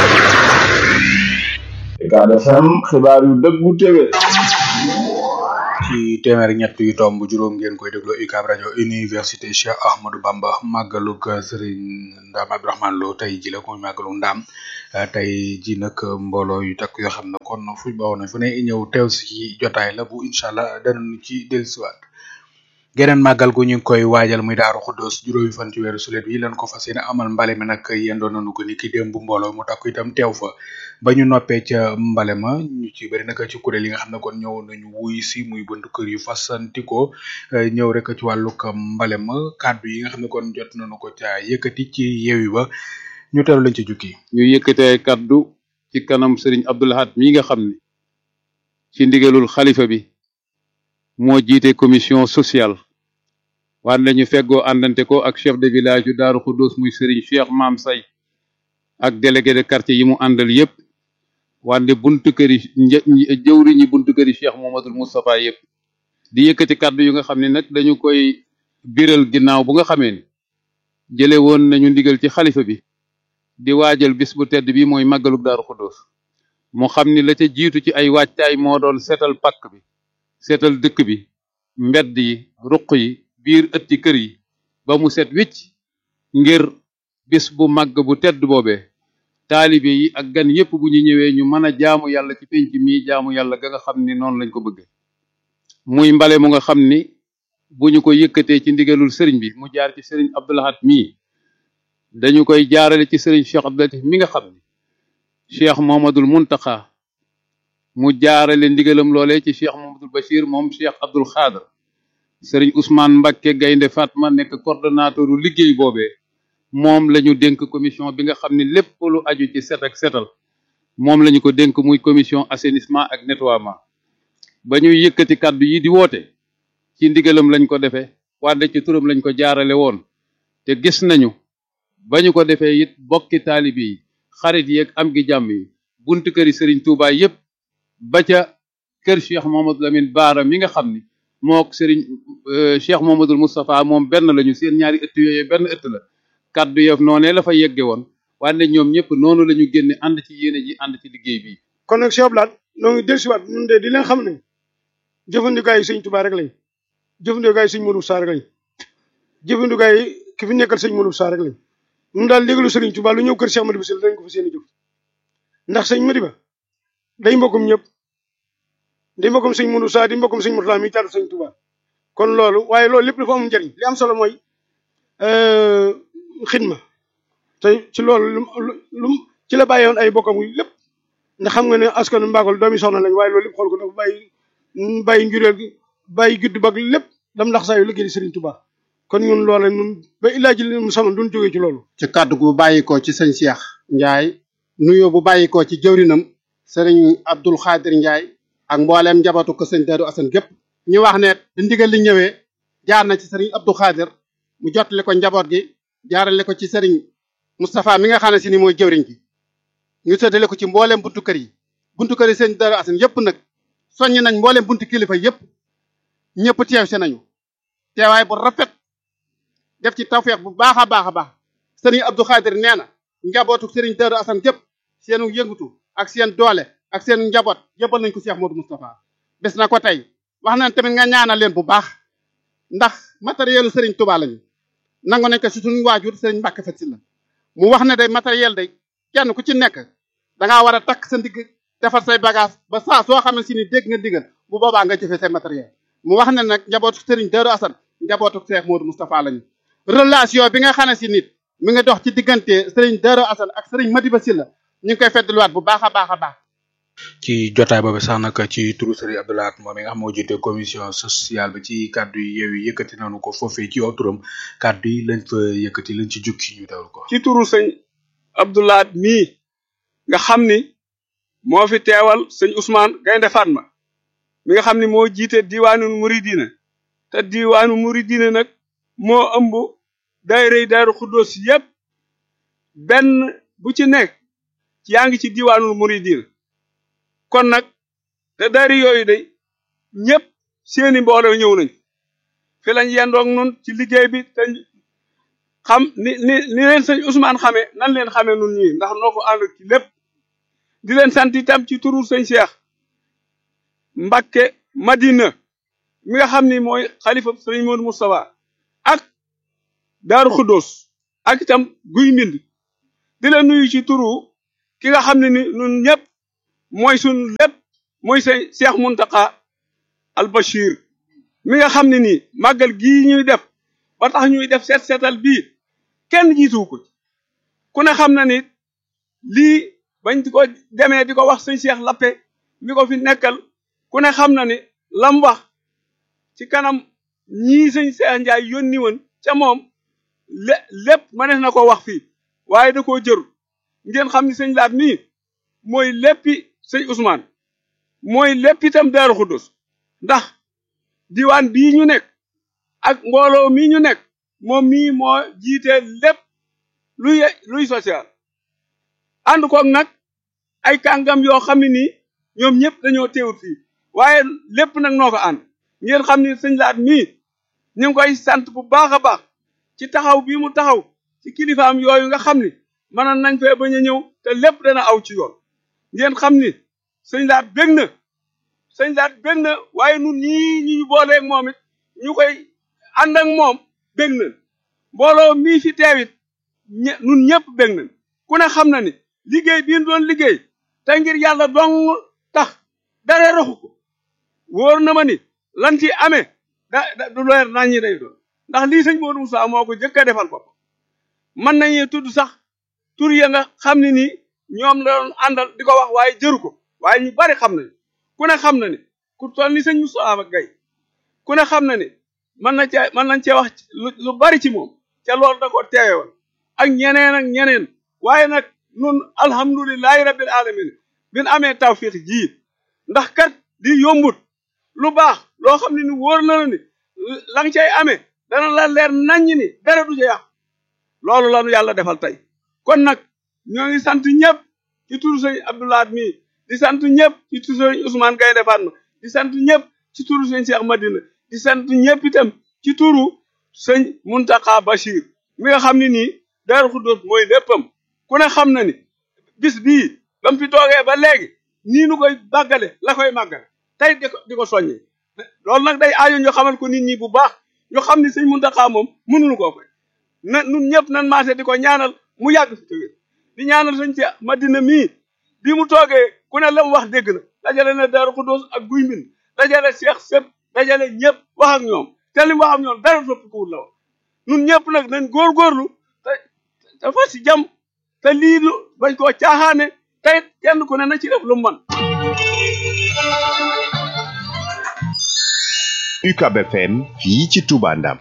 Ucab FM xibaar yu dëggu tege ci téeméer ak ñett yu tomb juróom ngeen koy déglu UCAB rajo université Cheikh Ahmadou Bamba màggalug Serigne Ndam Abdourahmane Lo tey ji la ko màggalu Ndam tey ji nag mbooloo yu takk yoo xam ne kon fu bawoo nañ fu ne ñëw teew si ci jotaay la bu incha allah danañu ci dellusiwaat geneen màggal gu ñu ngi koy waajal muy daaru xuddoos juróomi fan ci weeru sulet yi lan ko fas yéene amal mbale mi nag yendoon nañu ko ni ki démb mbooloo mu takku itam teew fa ba ñu noppee ca mbale ma ñu ci bëri nag ci kuréel yi nga xam ne kon ñëw nañu wuy si muy buntu kër yu fasantikoo ñëw rek ci wàllug mbale ma kàddu yi nga xam ne kon jot nañu ko ca yëkkati ci yeewi ba ñu teelu lañ ci jukki ñu yëkkatee kàddu ci kanam sëriñ Abdou Lahad mi nga xam ne ci ndigalul xalifa bi moo jiite commission sociale waan lañu feggoo àndante ko ak chef de village yu Daaru Xuddoos muy sëriñ Cheikh Maam Say ak délégué de quartier yi mu àndal yépp wande buntu këri jëwriñi buntu këri Cheikh Mohamadul Moustapha yépp di yëkkati kàddu yu nga xam ne nag dañu koy biral ginnaaw bu nga xamee ni jële woon nañu ndigal ci xalifa bi di waajal bis bu tedd bi mooy màggalug Daaru Xuddoos moo xam ni la ca jiitu ci ay waajtaay moo doon seetal pakk bi seetal dëkk bi mbedd yi ruq yi biir ëtti kër yi ba mu set wicc ngir bis bu màgg bu tedd boobee taalibe yi ak gan yépp bu ñu ñëwee ñu mën a jaamu yàlla ci penc mi jaamu yàlla ga nga xam ni noonu lañ ko bëgge muy mbale mu nga xam ni bu ñu ko yëkkatee ci ndigalul sëriñ bi mu jaar ci sëriñ Abdou Lahad mii dañu koy jaarale ci sëriñ Cheikh Abdou Latif mi nga xam ni Cheikh Mohamadul Muntaxa mu jaarale ndigalam loolee ci Cheikh Mohamadul Bachir moom Cheikh Abdul Xaadar sëriñ Ousmane Mbakke Gaynde Fatma nekk coordonnateur u liggéey boobee moom la ñu dénk commission bi nga xam ne lépp lu aju ci set ak setal moom la ñu ko dénk muy commission assainissement ak nettoiement ba ñuy yëkkati kàddu yi di woote ci ndigalam lañ ko defee wante ci turam lañ ko jaarale woon te gis nañu ba ñu ko defee it bokki taalibi yi xarit yi ak am gi jàmm yi buntu këri sëriñ Touba yépp ba ca kër Cheikh Mohamadou Lamine Baara mi nga xam ni mook sëriñ Cheikh Mohamadul Moustapha moom benn lañu seen ñaari ëtt yooyu benn ëtt la kaddu yëf noonee la fa yegge woon wante ñoom ñëpp noonu la ñu génne ànd ci yéene ji ànd ci liggéey bi kon nag Cheikh Blad noo ngi dellusiwaat ñun de di leen xam ne jëfandikaay yi sëñ Touba rek lañ jëfandikaay yi sëñ Modou Sarr rek lañ jëfandikaay yi ki fi nekkal sëñ Modou Sarr rek lañ ñun daal léegalu sëriñ Touba lu ñëw kër Cheikh Madiba Sylla dañ ko fa seen i jëf ndax sëñ Madiba day mbokkum ñëpp di mbokkum sëñ Modou Sarr di mbokkum sëñ Mourtala mi taatu sëñ Touba kon loolu waaye loolu lépp dafa am njëriñ li am solo mooy xidma te ci loolu lu lu ci la bàyyi woon ay bokkam lépp ndax xam nga ne askanu mbaakol doomi soxna lañ waaye loolu lépp xool ko dafa bàyyi bàyyi njureel gi bàyyi gudd bag lépp dam ndax saa yu liggéey Serigne Touba kon ñun loola ñun ba illaa ji mu sama duñ jógee ci loolu ci kàddu gu bàyyikoo ci sëñ Cheikh Ndiaye nuyoo bu bàyyikoo ci jëwrinam sëriñ Abdul Xaadir Ndiaye ak mbooleem njabootu ko sëñ Darou Assane gépp ñu wax ne di ndigal li ñëwee jaar na ci sëriñ Abdou Xaadir mu jottali ko njaboot gi jaarale ko ci sëriñ Moustapha mi nga xam ne si ni mooy jëwriñ gi ñu séddale ko ci mbooleem buntu kër yi buntu kër yi sëñ Darou Assane yëpp nag soññi nañ mbooleem buntu kilifa yëpp ñëpp teew si nañu teewaay bu rafet def ci tawfeex bu baax a baax a baax sëriñ Abdou Xaadir nee na njabootu sëriñ Darou Assane gépp seenu yëngutu ak seen doole ak seen njaboot yëppal nañ ko Cheikh Modou Moustapha bés na ko tey wax nañ tamit nga ñaanal leen bu baax ndax matérielu sëriñ Touba lañu nangu nañ ko si suñu waajur sëriñ Mbàkke Fat Sylla mu wax ne day matériel day kenn ku ci nekk dangaa war a takk sa ndigg defar say bagage ba saa soo xam ne si ni dégg nga digal bu boobaa nga jëfee say matériel mu wax ne nag njabootu sëriñ Darou Assane njabootu Cheikh Modou Moustapha lañu relation bi nga xam ne si nit mi ngi dox ci diggante sëriñ Darou Assane ak sëriñ Madiba Sylla ñu ngi koy feddluwaat bu baax a baax a baax ci jotaay boobu sax nag ci turu Serigne Abdou Lahad moom mi nga xam moo jiite commission sociale bi ci kàddu yi yeew yi yëkkati nañu ko foofee ci turam kàddu yi lañ fa yëkkati lañ ci jukki ñu dawal ko. ci turu sëñ Abdou Lahad mii nga xam ni moo fi teewal sëñ Ousmane Gaynde Fatma mi nga xam ni moo jiite diwaanu Muridina te diwaanu Muridina nag moo ëmb daayira Daaru Xuddoos yépp benn bu ci nekk yaa ngi ci diwaanul Muridina kon nag te dari yooyu day ñëpp seeni mbooloo ñëw nañ fi lañ yendoog nun ci liggéey bi te xam ni ni ni leen sëñ Ousmane xamee nan leen xamee nun ñii ndax noo ko ànd ci lépp di leen sant itam ci turu sëñ Cheikh Mbakke Madina mi nga xam ni mooy xalifa sëriñ Modou Moustapha ak Daaru Xuddoos ak itam guy mbind di la nuyu ci turu ki nga xam ne ni ñun ñëpp mooy suñ lépp mooy sëñ Cheikh Muntaka al Bachir mi nga xam ne nii màggal gii ñuy def ba tax ñuy def seet seetal bii kenn jiituwu ko ci ku ne xam na ni lii bañ di ko demee di ko wax sëñ Cheikh Lappe mi ko fi nekkal ku ne xam na ni lam wax ci kanam ñii sëñ Cheikh Ndiaye yónni woon ca moom lé lépp mënees na ko wax fii waaye da koo jëru ngeen xam ni sëñ laat mii mooy léppi sëñ Ousmane mooy lépp itam Daaru Xuddus ndax diwaan bii ñu nekk ak mbooloo mii ñu nekk moom mii moo jiite lépp luy luy social ànd koog nag ay kàngam yoo xam ne nii ñoom ñëpp dañoo teewut fii waaye lépp nag noo ko ànd ngeen xam ni sëñ laat mii ñu ngi koy sant bu baax a baax ci taxaw bii mu taxaw ci kilifaam yooyu nga xam ni mënoon nañ fee bañ a ñëw te lépp dana aw ci yoon ngeen xam ni sëñ laat bég na sëñ laat bég na waaye nun ñii ñu ñu booleeg moom it ñu koy ànd ak moom bég na mbooloo mii fi teewit ñe nun ñëpp bég na ku ne xam na ni liggéey bii doon liggéey te ngir yàlla dong tax dara raxu ko wóor na ma ni lan ci amee da da du leer nañ ñi day doon ndax lii sëñ Modou Moussa moo ko jëkk a defal bopp mën nañu tudd sax tur ya nga xam ne nii ñoom la doon àndal di ko wax waaye jëru ko waaye ñu bari xam nañu ku ne xam na ni ku toll ni sëñ Moussa Gaye ku ne xam na ni mën na cee mën nañ cee wax lu bari ci moom ca loolu da ko teewe woon ak ñeneen ak ñeneen waaye nag nun alhamdulilahi rabbil alamin bin amee tawfiq ji ndax kat di yombut lu baax loo xam ne ni wóor na la ni la nga cay amee dana la leer naññ ni dara du ca yàq loolu la nu yàlla defal tey kon nag ñoo ngi sant ñëpp ci turu sëñ Abdoulaat mii di sant ñëpp ci turu sëñ Ousmane Gaynde Fatma di sant ñëpp ci turu sëñ Cheikh Madina di sant ñëpp itam ci turu sëñ Muntaka Bachir mi nga xam ne nii Daaru Xuddoos mooy léppam ku ne xam na ni bis bii ba mu fi toogee ba léegi nii nu koy màggale la koy màggale tey di ko di ko soññee loolu nag day aajo ñu xamal ko nit ñi bu baax ñu xam ni sëñ Muntaxa moom mënuñu koo fay na nun ñëpp nan maase di ko ñaanal mu yàgg fi tëwér di ñaanal sëñ ci Madina mii bi mu toogee ku ne la mu wax dégg na dajale na Daaru Xuddoos ak guy mbind dajale Seex sëpp dajale ñëpp wax ak ñoom te li mu wax ak ñoom dara soppikuwul la wax nun ñëpp nag nañ góorgóorlu te te fas si jàmm te lii lu bañ koo caaxaane tey kenn ku ne na ci def lu mu mën UCAB FM fii ci Touba Ndam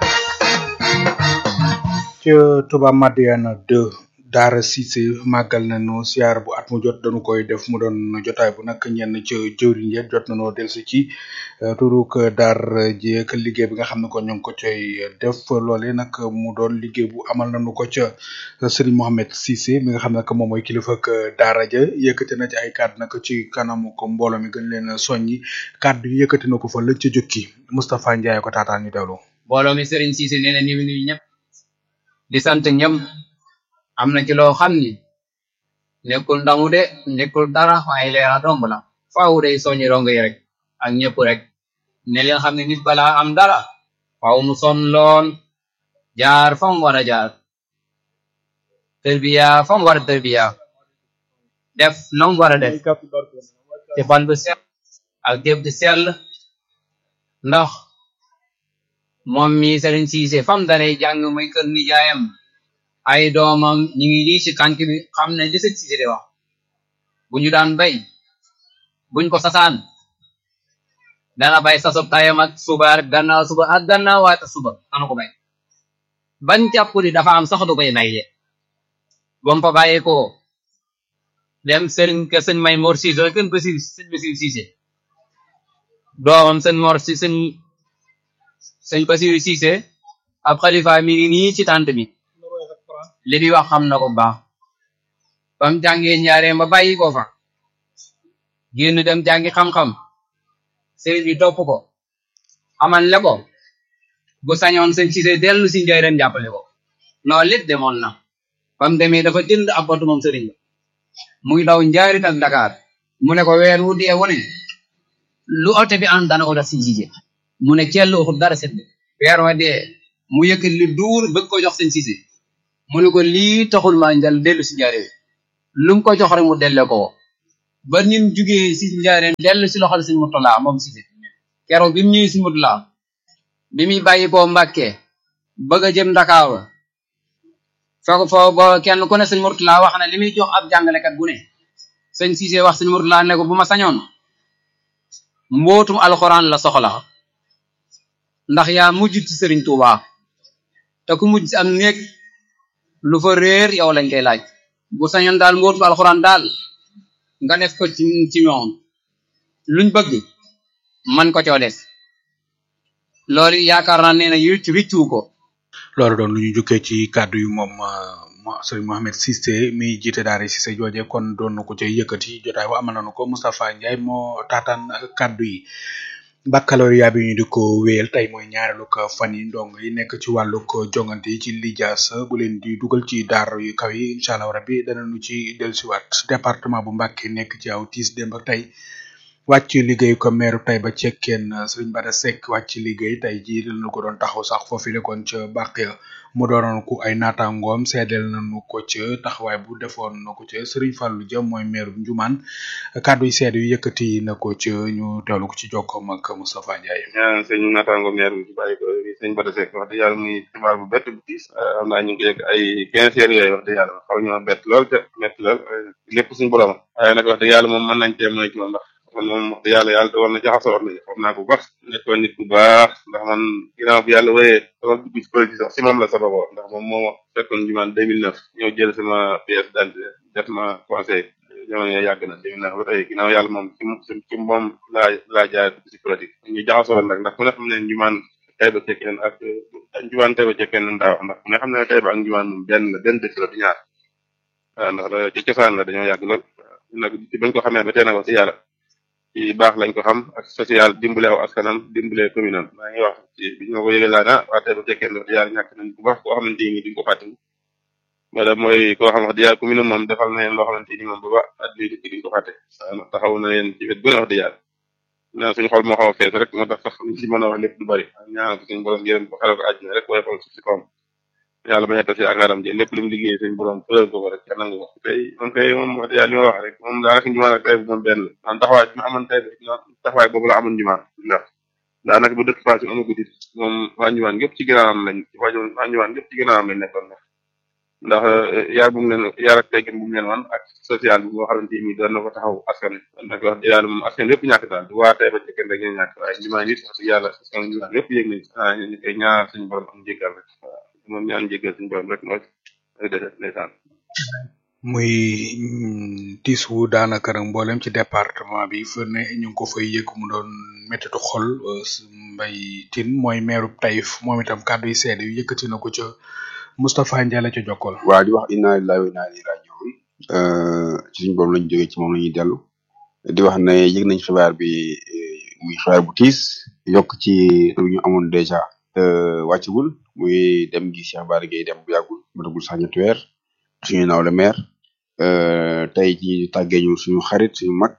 ca Touba Madiana 2 Daara Cissé màggal nañu siyaar bu at mu jot dañu koy def mu doon jotaay bu nag ñenn ca jëwriñ ya jot nañoo delsi ci turuk Daara ji ak liggéey bi nga xam ne ko ñu ngi ko coy def loole nag mu doon liggéey bu amal nañu ko ca Serigne Mohamed Cissé mi nga xam ne que moom mooy kilifa ak Daara ja yëkkati na ci ay kàddu nag ci kanamu ko mbooloo mi gën leen soññi kàddu yi yëkkati na ko fa lañ ca jukki Moustapha Ndiaye ko taataan ñu dewlu. mbooloo mi Serigne Cissé nee na ni mu nuyu ñëpp di sant ñëm am na ci loo xam ni nekkul ndamu de nekkul dara waaye leera domb la faaw day soññi rongo yi rek ak ñëpp rek ne leen xam ne nit balaa am dara faaw mu sonn lool jaar fa mu war a jaar tërbiya fa mu war a tërbiya def na mu war a def te xol bu sell ak jëf di sell ndax moom mi Serigne Cissé fam danay jàng muy kër nijaayam ay doomam ñu ngi lii ci tànk bi xam ne li Serigne Cissé di wax bu ñu daan bay buñ ko sasaan dana bay sasub tayam ak suba ak gannaaw suba ak gannaaw waata suba dana ko bay ban jàpp di dafa am sax du koy bay de bam fa bàyyee ko dem Serigne ke sëñ may Mor Cissé kën ba si sëñ Basir Cissé doomam sëñ Mor si sëñ sëñ Basiru Cissé ab xalifa mi ngi nii ci tànt bi li di wax xam na ko baax bam jàngee ñaaree ba bàyyi ko fa génn dem jàngi xam-xam sëriñ bi topp ko amal le ko bu sañoon sëñ Cissé dellu si njëriñ jàppale ko noonu lépp demoon na bam demee dafa jënd ab oto moom sëriñ ba muy daw njaarit ak Dakar mu ne ko weer wu dee wu ne lu oto bi an dana ko def si Cissé mu ne cell waxul dara sedd weer wa dee mu yëkkati li duur bëgg ko jox sëñ Cissé mu ne ko lii taxul maa njal dellu si njaareem lu mu ko jox rek mu delle ko ba nim jugee si njaareem dellu si loxol sëñ Murtala moom Cissé keroog bi mu ñëwee si Murtala bi muy bàyyi koo Mbàkke bëgg a jëm Ndakaaru fekk foo ba kenn ku ne sëñ Murtala wax na li muy jox ab jàngalekat bu ne sëñ Cissé wax sëñ Murtala ne ko bu ma sañoon mbootum alxuraan la soxla ndax yaa mujj ci sëriñ Tuuba te ku mujj ci am néeg lu fa réer yow lañ koy laaj bu sañoon daal mbootum alxuraan daal nga def ko ci ci ñoom luñ bëgg man ko coo def loolu yaakaar naa nee na yu riccu ko loolu doon lu ñu jukkee ci kàddu yu moom sëriñ Mohamed Cissé mi jiite daara Cissé jooje kon doon na ko cay yëkkati jotaay wa amal nañu ko Moustapha Ndiaye moo taataan kàddu yi baccalauréat bi ñu di ko wéyal tey mooy ñaareelu ko fan yi ndong yi nekk ci wàllu ko jongante yi ci lijaas bu leen di dugal ci daar yu kaw yi incha allah rabbi danañu ci dellusiwaat département bu Mbacké nekk ci aw tiis démb ak tey wàcc liggéey ko meeru tey ba cekkeen sëriñ Bada Seck wàcc liggéey tey jii lañu ko doon taxaw sax foofu la kon ca bàq ya mu doonoon ku ay naataangoom seedeel nañu ko ca taxawaay bu defoon na ko ca sëriñ Fallou Dia mooy meeru Njumaan kàddu yi seede yu yëkkati na ko ca ñu teewlu ko ci jokkoom ak Moustapha Ndiaye. ñaan sëñ naataango meer bi ci bàyyi ko sëñ Bada Seck wax dëgg yàlla muy xibaar bu bett bu tiis xam naa ñu ngi ko yegg ay quinze heures yooyu wax dëgg yàlla xaw ñoo bett lool te métti lool lépp suñu borom waaye nag wax dëgg yàlla moom mën nañ cee mooy ci moom ndax man moom wax dëgg yàlla yàlla dogal na jaxasoo nañu xam naa ko bu baax nekkoon nit bu baax ndax man ginnaaw bi yàlla wéyee sama dugg ci politique sax si moom la sababoo ndax moom moo fekkoon jumaan 2009 ñëw jël sama pièce d'identité def ma conseil jamono yooyu yàgg na 2009 ba tey ginnaaw yàlla moom ci ci moom laa laa jaay dugg ci politique ñu jaxasoo nag ndax ku ne xam ne jumaan tey ba cekkeen ak jumaan tey ba cekkeen nan daa wax ndax ku ne xam ne tey ba ak jumaan moom benn la benn dëkk la du ñaar waaw ndax ci cosaan la dañoo yàgg lool nag ci bañ ko xamee ba tey nag wax si yàlla ci baax lañ ko xam ak social dimbale aw askanam dimbale commune am maa ngi wax ci bi ñu ma ko yëgee laa na waa tey ba cekkeen wax yàlla ñàkk nañ bu baax koo xamante ni duñ ko fàtte wala mooy koo xam wax dëgg yàlla commune moom defal na leen loo xamante ni moom ba ba at bii dëkk duñ ko fàtte taxaw na leen ci wet bu ne wax dëgg yàlla naa suñu xol moo xaw a fees rek moo tax sax ñu si mën a wax lépp du bari ñaanal ko suñu borom yërëm ko xelal ko àjjana rek waaye xool suuf si kawam yàlla bañ a tas yaakaaram ji lépp lu mu liggéey suñu borom fëral ko ko rek ca nangu ko tey moom kay moom wax dëgg yàlla li ma wax rek moom daanaka njumaan ak tey bi moom benn la man taxawaay bi ma amoon tey bi taxawaay boobu la amoon njumaan ndax daanaka bu dëkk Fass amagu dit moom waa njumaan yëpp ci ginnaawam lañ waa njumaan yëpp ci ginnaawam lañ nekkoon ndax ndax yaar bu mu leen yaar ak teggin bu mu leen wan ak social bi boo xamante ni doon na ko taxaw askan nag wax dëgg yàlla moom askan yëpp ñàkk daal du waa tey ba cekkeen rek ñu ñàkk waaye njumaan it wax dëgg yàlla askan njumaan yëpp yëg nañ ah ñu koy ñaar suñu borom am jéggal rek waaw moom ñaan jéggal suñu borom rek mooy dese ndeysaan muy tiis wu daanaka rek mboolem ci département bi fu ne ñu ngi ko fay yëg mu doon méttitu xol mbay tin mooy meeru Taïf moom itam kàddu yi seede yu yëkkati na ko ca Moustapha Ndiaye la ca jokkol waa di wax inna lillahi wa inna ilayhi raji'un ci suñu borom lañ jógee ci moom la ñuy dellu di wax ne yëg nañ xibaar bi muy xibaar bu tiis yokk ci lu ñu amoon dèjà wàccagul muy dem gi Cheikh Bara Gueye dem bu yàggul matagul sax ñetti weer suñu naaw le maire tey ci tàggee ñu suñu xarit suñu mag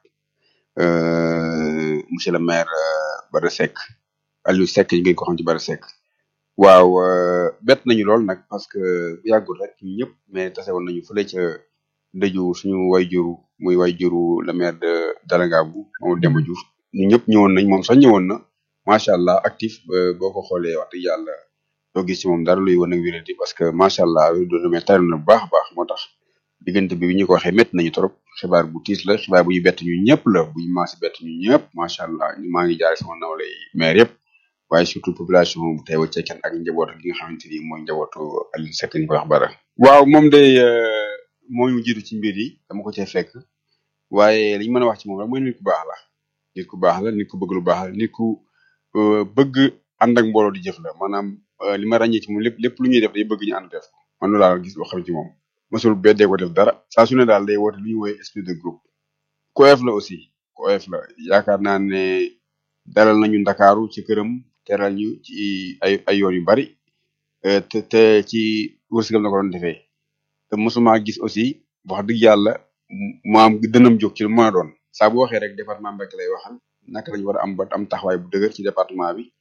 monsieur le maire Bara Seck Aliou Seck ñu ngi ko xam ci Bara Seck waaw bett nañu lool nag parce que bu yàggul rek ñu ñëpp mais tase woon nañu fële ca dëju suñu wayjuru muy wayjuru le maire de Dalangaabu Mamadou Demba Diouf ñu ñëpp ñëwoon nañ moom sax ñëwoon na macha allah actif boo ko xoolee wax dëgg yàlla doo gis ci moom dara luy wane ak wéradi parce que macha allah doon mais tari na bu baax a baax moo tax diggante bi bi ñu ko waxee métti nañu trop xibaar bu tiis la xibaar bu ñu bett ñu ñëpp la bu ñu maasi bett ñu ñëpp macha allah ñu maa ngi jaare sama nawle maire yëpp waaye surtout population bu teewa cekkeen ak njaboot gi nga xamante ni mooy njabootu Aliou Seck ñu koy wax bara waaw moom day moo ñu jiitu ci mbir yi dama ko cee fekk waaye li ñu mën a wax ci moom rek mooy nit ku baax la nit ku baax la nit ku bëgg lu baax la nit ku bëgg ànd ak mbooloo di jëf la maanaam li ma ràññee ci moom lépp lépp lu ñuy def day bëgg ñu ànd def ko man loolu laa gis loo xam ci moom mosul beddee ko def dara saa su ne daal day woote lu ñuy woowee esprit de groupe ku oyof la aussi ku oyof la yaakaar naa ne dalal nañu ndakaaru ci këram teral ñu ci ay ay yoon yu bari te te ci wërsëgam na ko doon defee te mosuma gis aussi wax dëgg yàlla maam dënam jóg ci lu mën a doon saa bu waxee rek département Mbacké lay waxal naka lañu war a am ba am taxawaay bu dëgër ci département bi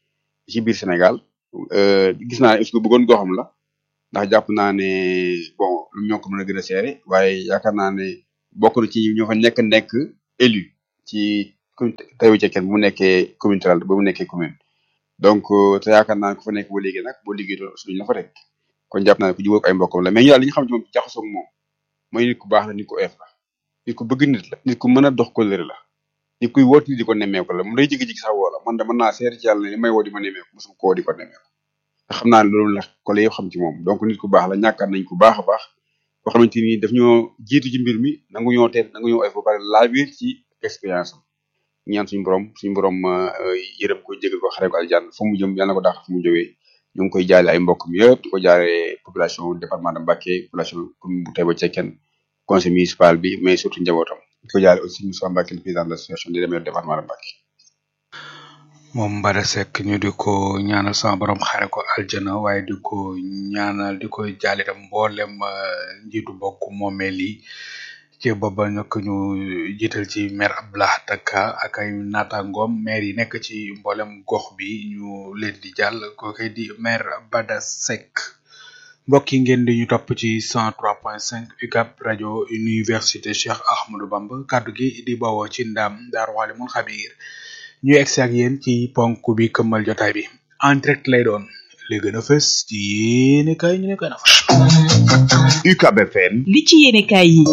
ci biir Sénégal euh, gis naa ne aussi ku bëggoon goxam la ndax jàpp naa ne bon lu ñoo ko mën a gën a seere waaye yaakaar naa ne bokk na ci ñoo fa nekk nekk élu ci commune Taïba Cekkeen bu mu nekkee commune rurale ba mu nekkee commune donc euh, te yaakaar naa ne ku fa nekk boo liggéey nag boo liggéey doon suñu la fa teg kon jàpp naa ne ku jubóog ay mbokkam la mais ñu daal li ñu xam ci moom jaxasoo ak moom mooy nit ku baax la nit ku oyof la nit ku bëgg nit la nit ku mën a dox ko lëre la nit kuy woot nit di ko nemmeeku la moom day jigi-jigi sax woo la man de mën naa seer ci yàlla ne li may woo di ma nemmeeku mosum koo di ko nemmeeku te xam naa ne loolu la ko la yëpp xam ci moom donc nit ku baax la ñàkkaat nañ ku baax a baax boo xamante ni daf ñoo jiitu ci mbir mi nangu ñoo teet nangu ñoo oyof ba pare laa biir ci expérience am ñaan suñu borom suñu borom euh, yërëm ko jégal ko xare ko aljanna fu mu jëm yàlla na ko dàq fu mu jógee ñu ngi koy jaale ay mbokk mi yëpp di ko jaale population département de Mbacké population commune bu Taïba Cekkeen conseil municipal bi mais surtout njabootam di ko jaale aussi Moussa Mbacké le président de l'association des maires du département de Mbacké moom Mbada Seck ñu di ko ñaanal sama borom xare ko aljana waaye di ko ñaanal di ko jaale itam mboolem euh, njiitu bokk moomeel yi ci booba nag ñu jiital ci maire Abdoulaye Taka ak ay naataangoom maire yi nekk ci mboolem gox bi ñu leen di jàll kooke di maire Bada Seck mbokk yi ngeen di ñu topp ci 103.5 UCAB rajo université Cheikh Ahmadou Bamba kaddu gi di bawoo ci ndam Daaru Alimul Xabiir ñu egsi ak yéen ci ponk bi këmmal jotaay bi en direct lay doon li gën a fës ci yéene kay ñu ne gën a fa UCAB FM li ci yéenekaay yi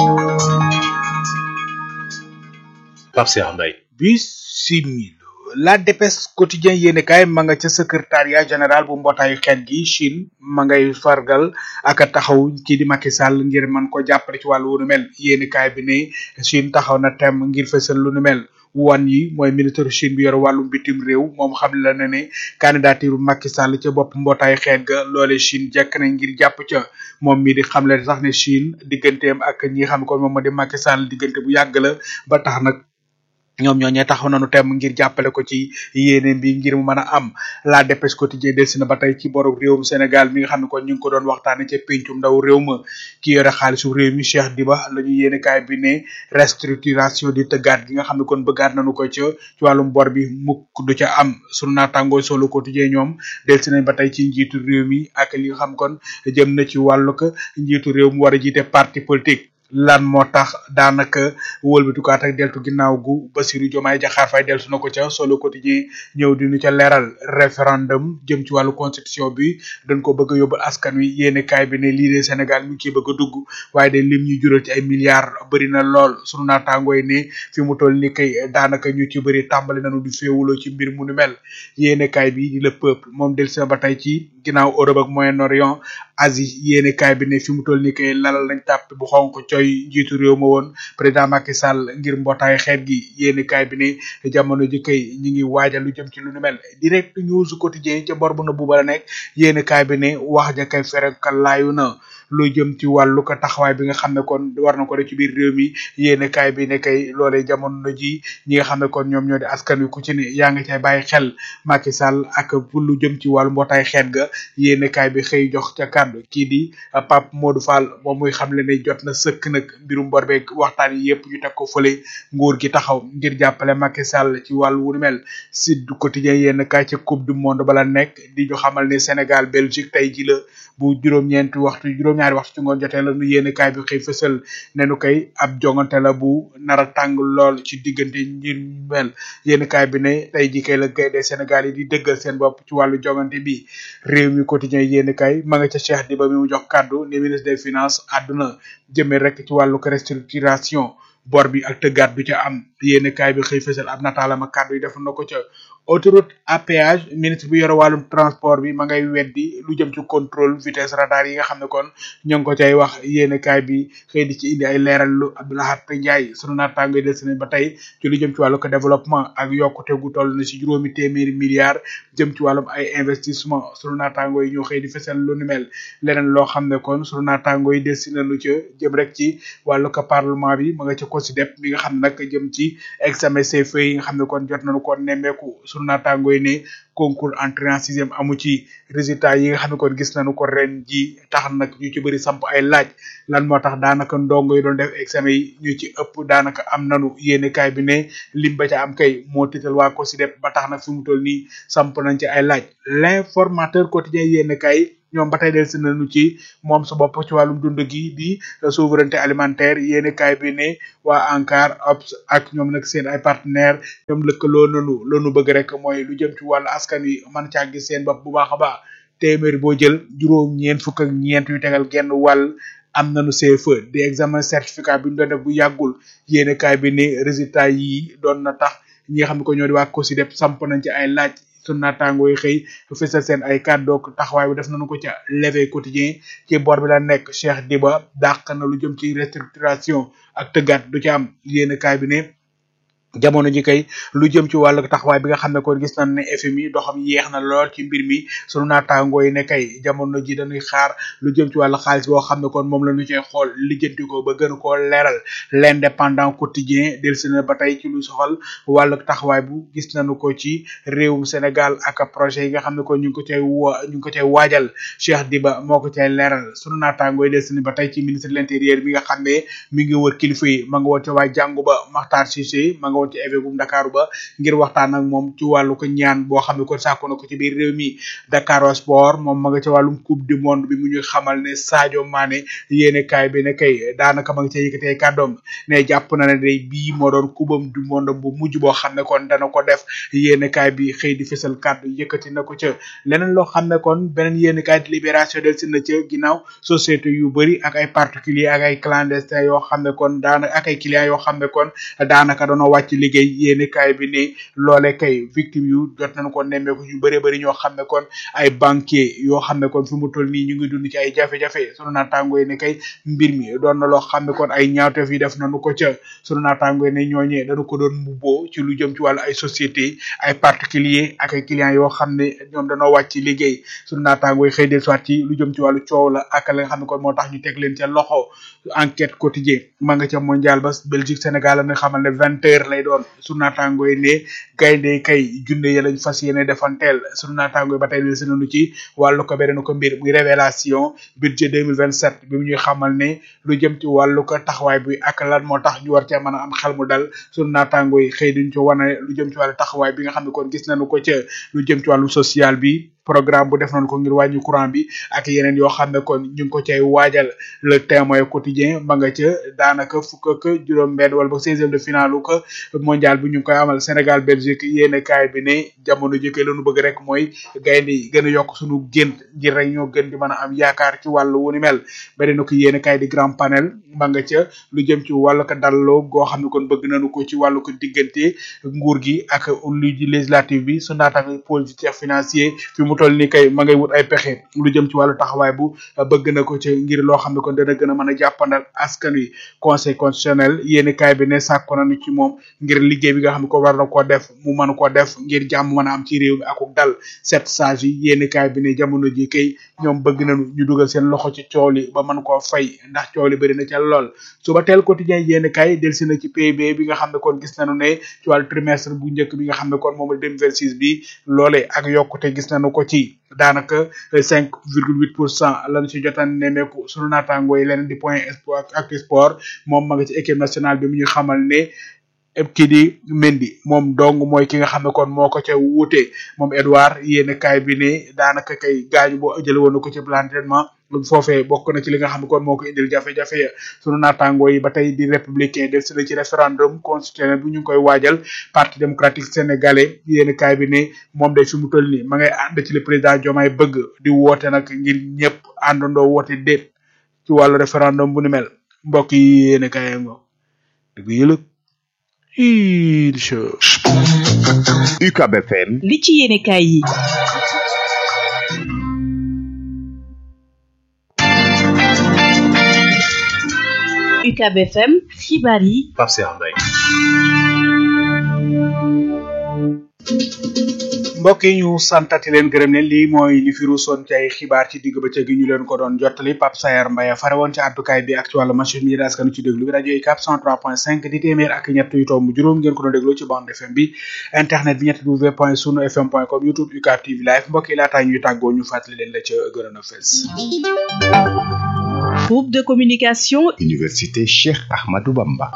Pape Cheikh Mbaye bisimil la dépêche quotidien yéene kaay ma nga ca secrétariat général bu mbootaayu xeet gi Chine ma ngay fargal ak a taxaw ci di Macky Sall ngir man ko jàppale ci wàllu wu nu mel yéene kaay bi ne Chine taxaw na tem ngir fësal lu nu mel wan yi mooy ministre Chine bi yor wàllum bitim réew moom xam la ne ne candidature Macky Sall ca bopp mbootaayu xeet ga loole Chine jekk na ngir jàpp ca moom mi di xamle sax ne Chine digganteem ak ñi xam ko moom moo di Macky Sall diggante bu yàgg la ba tax nag ñoom ñoo ñee taxaw nañu tem ngir jàppale ko ci yéene bi ngir mu mën a am la dépêche quotidien delsi na ba tey ci borom réewum Sénégal mi nga xam ne kon ñu ngi ko doon waxtaane ca pencum ndaw réew ma ki yore xaalisu réew mi Cheikh Diba la ñu yéene kaay bi ne restructuration di tëggaat gi nga xam ne kon bëggaat nañu ko ca ci wàllum bor bi mukk du ca am sunu naatangoo solo quotidien ñoom delsi nañ ba tey ci njiitu réew mi ak li nga xam kon jëm na ci wàllu ko njiitu réew mu war a jiite parti politique lan moo tax daanaka wëlbatukaat ak deltu ginnaaw gu Bassirou Diomaye Diakhar Faye deltu na ko ca solo quotidien ñëw di ñu ca leeral référendum jëm ci wàllu constitution bi dañ ko bëgg a yóbbu askan wi yéene kaay bi ne lii de Sénégal mi ngi ciy bëgg a dugg waaye de lim ñu jural ci ay milliards bëri na lool sunu naataangoo yi ne fi mu toll ni kay daanaka ñu ci bëri tàmbali nañu di féewuloo ci mbir mu nu mel yéene kaay bi di le peuple moom delsi na ba tey ci ginnaaw Europe ak Moyen-Orient Asie yéene kaay bi ne fi mu toll ni kay lalal nañ tàpp bu xonk coy njiitu réew ma woon président Macky Sall ngir mbootaay xeet gi yéeni kaay bi ne jamono ji kay ñi ngi waajal lu jëm ci lu nu mel direct news quotidien ca bor bu na bu bala nekk yéeni kaay bi ne wax ja kay ferekal laayu na lu jëm ci wàllu ko taxawaay bi nga xam ne kon war na ko def ci biir réew mi yéeni kaay bi ne kay loolee jamono ji ñi nga xam ne kon ñoom ñoo di askan wi ku ci ne yaa ngi cay bàyyi xel Macky Sall ak pour lu jëm ci wàllu mbootaay xeet ga yéeni kaay bi xëy jox ca kàddu kii di Pape Modou Fall moom muy xam le ne jot na sëkk nag mbirum bor beeg waxtaan yi yëpp ñu teg ko fële nguur gi taxaw ngir jàppale Macky Sall ci wàllu wu ni mel Sud Quotidien yenn kaay ca coupe du monde bala nekk di ñu xamal ne Sénégal Belgique tey ji la bu juróom-ñeenti waxtu juróom-ñaari waxtu ci ngoon jotee la nu yéen kaay bi xëy fësal ne nu koy ab jongante la bu nar a tàng lool ci diggante ngir mel yéen kaay bi ne tey ji kay la gaynde Sénégal yi di dëggal seen bopp ci wàllu jongante bi réew mi quotidien yéen kaay ma nga ca Cheikh Diba mi mu jox kàddu ne ministre des finances àdduna jëmee rek ci wàllu ko restructuration bor bi ak tëggaat du ca am yéen kaay bi xëy fësal ab nataalam ak kàddu yi def na ko ca autoroute à péage ministre bi yore wàllum transport bi ma ngay weddi lu jëm ci contrôle vitesse radar yi nga xam ne kon ñoo ngi ko cay wax yéene kaay bi xëy di ci indi ay leeral lu Abdoulahat Ndiaye sunu naataango yi des nañ ba tey ci lu jëm ci wàllu ko développement ak yokkute gu toll na ci juróomi téeméeri milliards jëm ci wàllum ay investissement sunu naataango yi ñoo xëy di fesal lu ni mel leneen loo xam ne kon sunu naataango yi des nañu ca jëm rek ci wàllu ko parlement bi ma nga ca COSYDEP mi nga xam nag jëm ci examen CFEE yi nga xam ne kon jot nañu ko nemmeeku sunu naataango yi ne concours entrée en sixième amu ci résultat yi nga xam ne kon gis nañu ko ren ji tax nag ñu ci bëri samp ay laaj lan moo tax daanaka ndongo yi doon def examen yi ñu ci ëpp daanaka am nanu yéene kaay bi ne lim ba ca am kay moo tiital waa COSYDEP ba tax nag fi mu toll nii samp nañ ci ay laaj l'informateur quotidien yéene kaay ñoom ba tey del si nañu ci moom sa bopp ci wàllum dund gi di souveraineté alimentaire yéene kaay bi ne waa ANCAR OPS ak ñoom nag seen ay partenaires ñoom lëkkaloo nanu lanu bëgg rek mooy lu jëm ci wàllu askan wi mën caa gis seen bopp bu baax a baax téeméeri boo jël juróom ñeent fukk ak ñeent yu tegal genn wàll am nañu CFE di examen certificat bi ñu doon def bu yàggul yéene kaay bi ne résultat yi doon na tax ñi nga xam ne ko ñoo di waa COSYDEP samp nañ ci ay laaj sunu naataangoo yi xëy fësal seen ay kàddu ak taxawaay bi def nañu ko ca levé quotidien ci bor bi la nekk Cheikh Diba dàq na lu jëm ci restructuration ak tëggaat du ci am yéen kaay bi ne jamono ji kay lu jëm ci wàllu taxawaay bi nga xam ne kon gis nañ ne FMI doxam yeex na lool ci mbir mi sunu naataangoo yi ne kay jamono ji dañuy xaar lu jëm ci wàllu xaalis boo xam ne kon moom la ñu cay xool lijjanti ko ba gën koo leeral l'indépendant quotidien delsi na ba tey ci lu soxal wàllu taxawaay bu gis nañu ko ci réewum Sénégal ak projet yi nga xam ne kon ñu ngi ko cay wa ñu ngi ko cay waajal Cheikh Diba moo ko cay leeral sunu naataangoo yi delsi na ba tey ci ministre de l'intérieur bi nga xam ne mi ngi wër kilifa yi ma nga woon ca waa jàngu ba Makhtar Cissé ma nga woon ci évêque bu Dakar ba ngir waxtaan ak moom ci wàllu ko ñaan boo xam ne kon sàkku na ko ci biir réew mi Dakar Sport moom ma nga ca wàllum coupe du monde bi mu ñuy xamal ne Sadio Mané yéene kaay bi ne kay daanaka ma nga ca yëkkatee kàddoom ne jàpp na ne day bii moo doon kubam du monde bu mujj boo xam ne kon dana ko def yéene kaay bi xëy di fësal kàddu yëkkati na ko ca leneen loo xam ne kon beneen yéene kaay di libération del si na ca ginnaaw société yu bëri ak ay particulier ak ay clandestin yoo xam ne kon daanaka ak ay clients yoo xam ne kon daanaka doona wàcc liggéey yéeni kaay bi ne loole kay victime yu jot nañu ko nemmeeku yu bëree bëri ñoo xam ne kon ay banquier yoo xam ne kon fi mu toll nii ñu ngi dund ci ay jafe-jafe sunu naataango yi ne kay mbir mi doon na loo xam ne kon ay ñaawteef yi def nañu ko ca sunu naataango yi ne ñooñee dañu ko doon mbubboo ci lu jëm ci wàllu ay société ay particulier ak ay clients yoo xam ne ñoom dañoo wàcc liggéey sunu naataango yi xëy del soit ci lu jëm ci wàllu coow la ak la nga xam ne kon moo tax ñu teg leen ca loxo enquête quotidien ma nga ca mondial ba Belgique Sénégal la nga xamal ne vingt heures lay doon sunu naataango yi ne gaynde kay junne ya lañ fas yéene defanteel sunu naataango yi ba tey leen seenanu ci wàllu ko beneen ko mbir muy révélation budget 2027 bi mu ñuy xamal ne lu jëm ci wàllu ko taxawaay bi ak lan moo tax ñu war cee mën a am xel mu dal sunu naataango yi xëy duñ ci wane lu jëm ci wàllu taxawaay bi nga xam ne kon gis nañu ko ca lu jëm ci wàllu social bi programme bu def nañ ko ngir wàññi courant bi ak yeneen yoo xam ne kon ñu ngi ko cay waajal le témoin quotidien ma nga ca daanaka fukk ak juróom benn wala ba seizième de finale ko mondial bi ñu ngi koy amal Sénégal Belgique yéene kaay bi ne jamono jëkkee lañu bëgg rek mooy gaynde yi gën a yokk suñu gént ngir rek ñoo gën di mën a am yaakaar ci wàllu wu ni mel beneen ko yéene kaay di grand panel ma nga ca lu jëm ci wàllu ko dalloo goo xam ne kon bëgg nañu ko ci wàllu ko diggante nguur gi ak lu ji législative bi su naataange politique financier fi mu toll ni kay ma ngay wut ay pexe lu jëm ci wàllu taxawaay bu bëgg na ko ci ngir loo xam ne kon dana gën a mën a jàppandal askan wi conseil constitutionnel yéeni kaay bi ne sàkko nañu ci moom ngir liggéey bi nga xam ne ko war na koo def mu mën koo def ngir jàmm mën a am ci réew mi akuk dal sept sages yi yéeni kaay bi ne jamono ji kay ñoom bëgg nañu ñu dugal seen loxo ci coow li ba mën koo fay ndax coow li bëri na ca lool suba teel quotidien yéeni kaay delsi na ci PIB bi nga xam ne kon gis nañu ne ci wàllu trimestre bu njëkk bi nga xam ne kon moom la 2026 bi loole ak yokkute gis nañu ko ci daanaka cinq virgule huit pour cent lañu ci jotaan nemmeeku sunu naataangoo yi leneen di point sport ak sport moom ma nga ci équipe nationale bi mu ñu xamal ne kii di Mendy moom dong mooy ki nga xam ne kon moo ko ca wuute moom Edouard yéen kaay bi ne daanaka kay gaañu boo jële woon na ko ci plan d'entraînement foofee bokk na ci li nga xam ne kon moo ko indil jafe-jafe ya sunu naataangoo yi ba tey di républicain del si na ci référendum constitutionnel bu ñu ngi koy waajal parti démocratique sénégalais yéen kaay bi ne moom day fi mu toll nii ma ngay ànd ci le président Diomaye bëgg di woote nag ngir ñëpp àndandoo woote déet ci wàllu référendum bu ni mel mbokk yi yéen kaay ngo dëgg yëlëg incha UCAB FM li ci yéene kaay yi UCAB FM xibaar yi Pape Cheikh Mbaye mbokk yi ñu santati leen gërëm leen lii mooy li fi ruusoon ci ay xibaar ci digg bëccëg gi ñu leen ko doon jottali Pape Sayer Mbaye fare woon ci àddukaay bi ak ci wàllu machine mi askanu ci déglu bi rajo UCAB 103.5 di téeméer ak ñett yu tomb juróom ngeen ko doon déglu ci bande FM bi internet bi ñett w point sunu fm point com youtube UCAB TV live mbokk yi laataa ñuy tàggoo ñu fàttali leen la ca gënoon a fees Groupe de communication Université Cheikh Ahmadou Bamba.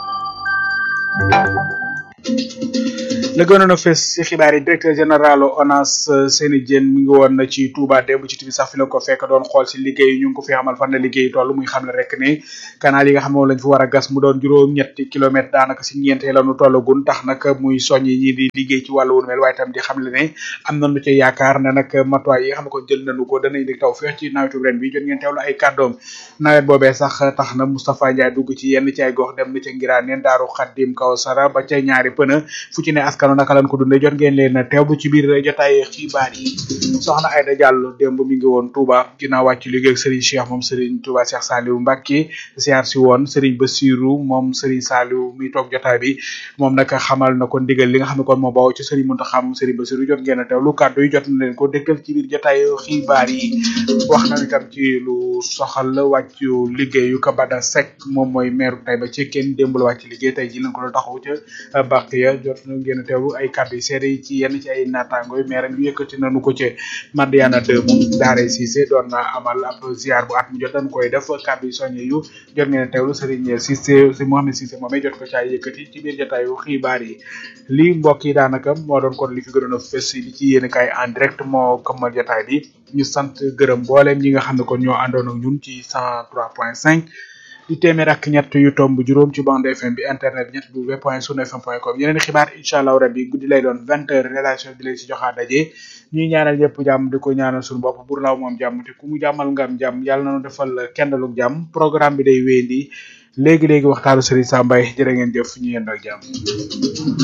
la gënoon a fes ci xibaar yi directeur général ONAS Seyni Diène mi ngi woon ci Touba démb ci tibi sax fi la ko fekk doon xool si liggéey ñu ngi ko fi xamal fan la liggéey toll muy xam ne rek ne canal yi nga xam ne moom lañ fi war a gas mu doon juróom ñetti kilomètre daanaka si ñeente la nu tollagun tax nag muy soññ ñi di liggéey ci wàllu wu mel waaye tam di xam le ne am nañu ci yaakaar ne nag matuwaay yi nga xam ne ko jël nañu ko dana indi taw feex ci nawetu ren bi jot ngeen teewlu ay kàddoom nawet boobee sax tax na Moustapha Ndiaye dugg ci yenn ci ay gox dem na ca Ngiraaneen Daaru Xaddim Kawsara ba ca ñaari pëna fu ci ne askanu naka lañ ko dundee jot ngeen leen teewlu ci biir jotaay xibaar yi soxna Aïda Diallo démb mi ngi woon Touba ginnaaw wàcc liggéey ak Serigne Cheikh moom Serigne Touba Cheikh Saliou Mbacké siyaar si woon Serigne Bassirou moom Serigne Saliou mi toog jotaay bi moom nag xamal na ko ndigal li nga xam ne kon moo bawoo ci Serigne Mountakha moom Serigne Bassirou jot ngeen a teewlu kàddu yi jot na leen ko dégtal ci biir jotaay xibaar yi wax na itam ci lu soxal wàccu liggéeyu Kabada Seck moom mooy maire Taïba Cekkeen démb la wàcc liggéey tey ji lañ ko doon taxaw ca bàq ya jot na ngeen a teewlu ay kàddu yi seede yi ci yenn ci ay naataango yi maire yu yëkkati nañu ko ci Madiana de moom Daare Cissé doon na amal ab ziar bu at mu jot dañ koy def kàddu yi soññe yu jot ngeen a teewlu Serigne Cissé si Mohamed Cissé moomee jot ko ci ay yëkkati ci biir jotaayu xibaar yi lii mbokk yi daanaka moo doon kon li fi gënoon a fës li ci yéen kaay en direct moo këmmal jotaay bi ñu sant gërëm mbooleem ñi nga xam ne kon ñoo àndoon ak ñun ci 103.5 di téeméer ak ñett yu tomb juróom ci bande FM bi internet bi ñett w point sunu fm point com yeneen xibaar incha allah rabbi guddi lay doon vingt heures relation bi lay si joxaa daje ñuy ñaanal ñëpp jàmm di ko ñaanal suñu bopp bur laaw moom jàmm te ku mu jàmmal nga am jàmm yàlla na nu defal kendaluk jàmm programme bi day wéyandi léegi léegi waxtaanu Serigne Sambay jërë ngeen jëf ñu yendoo ak jàmm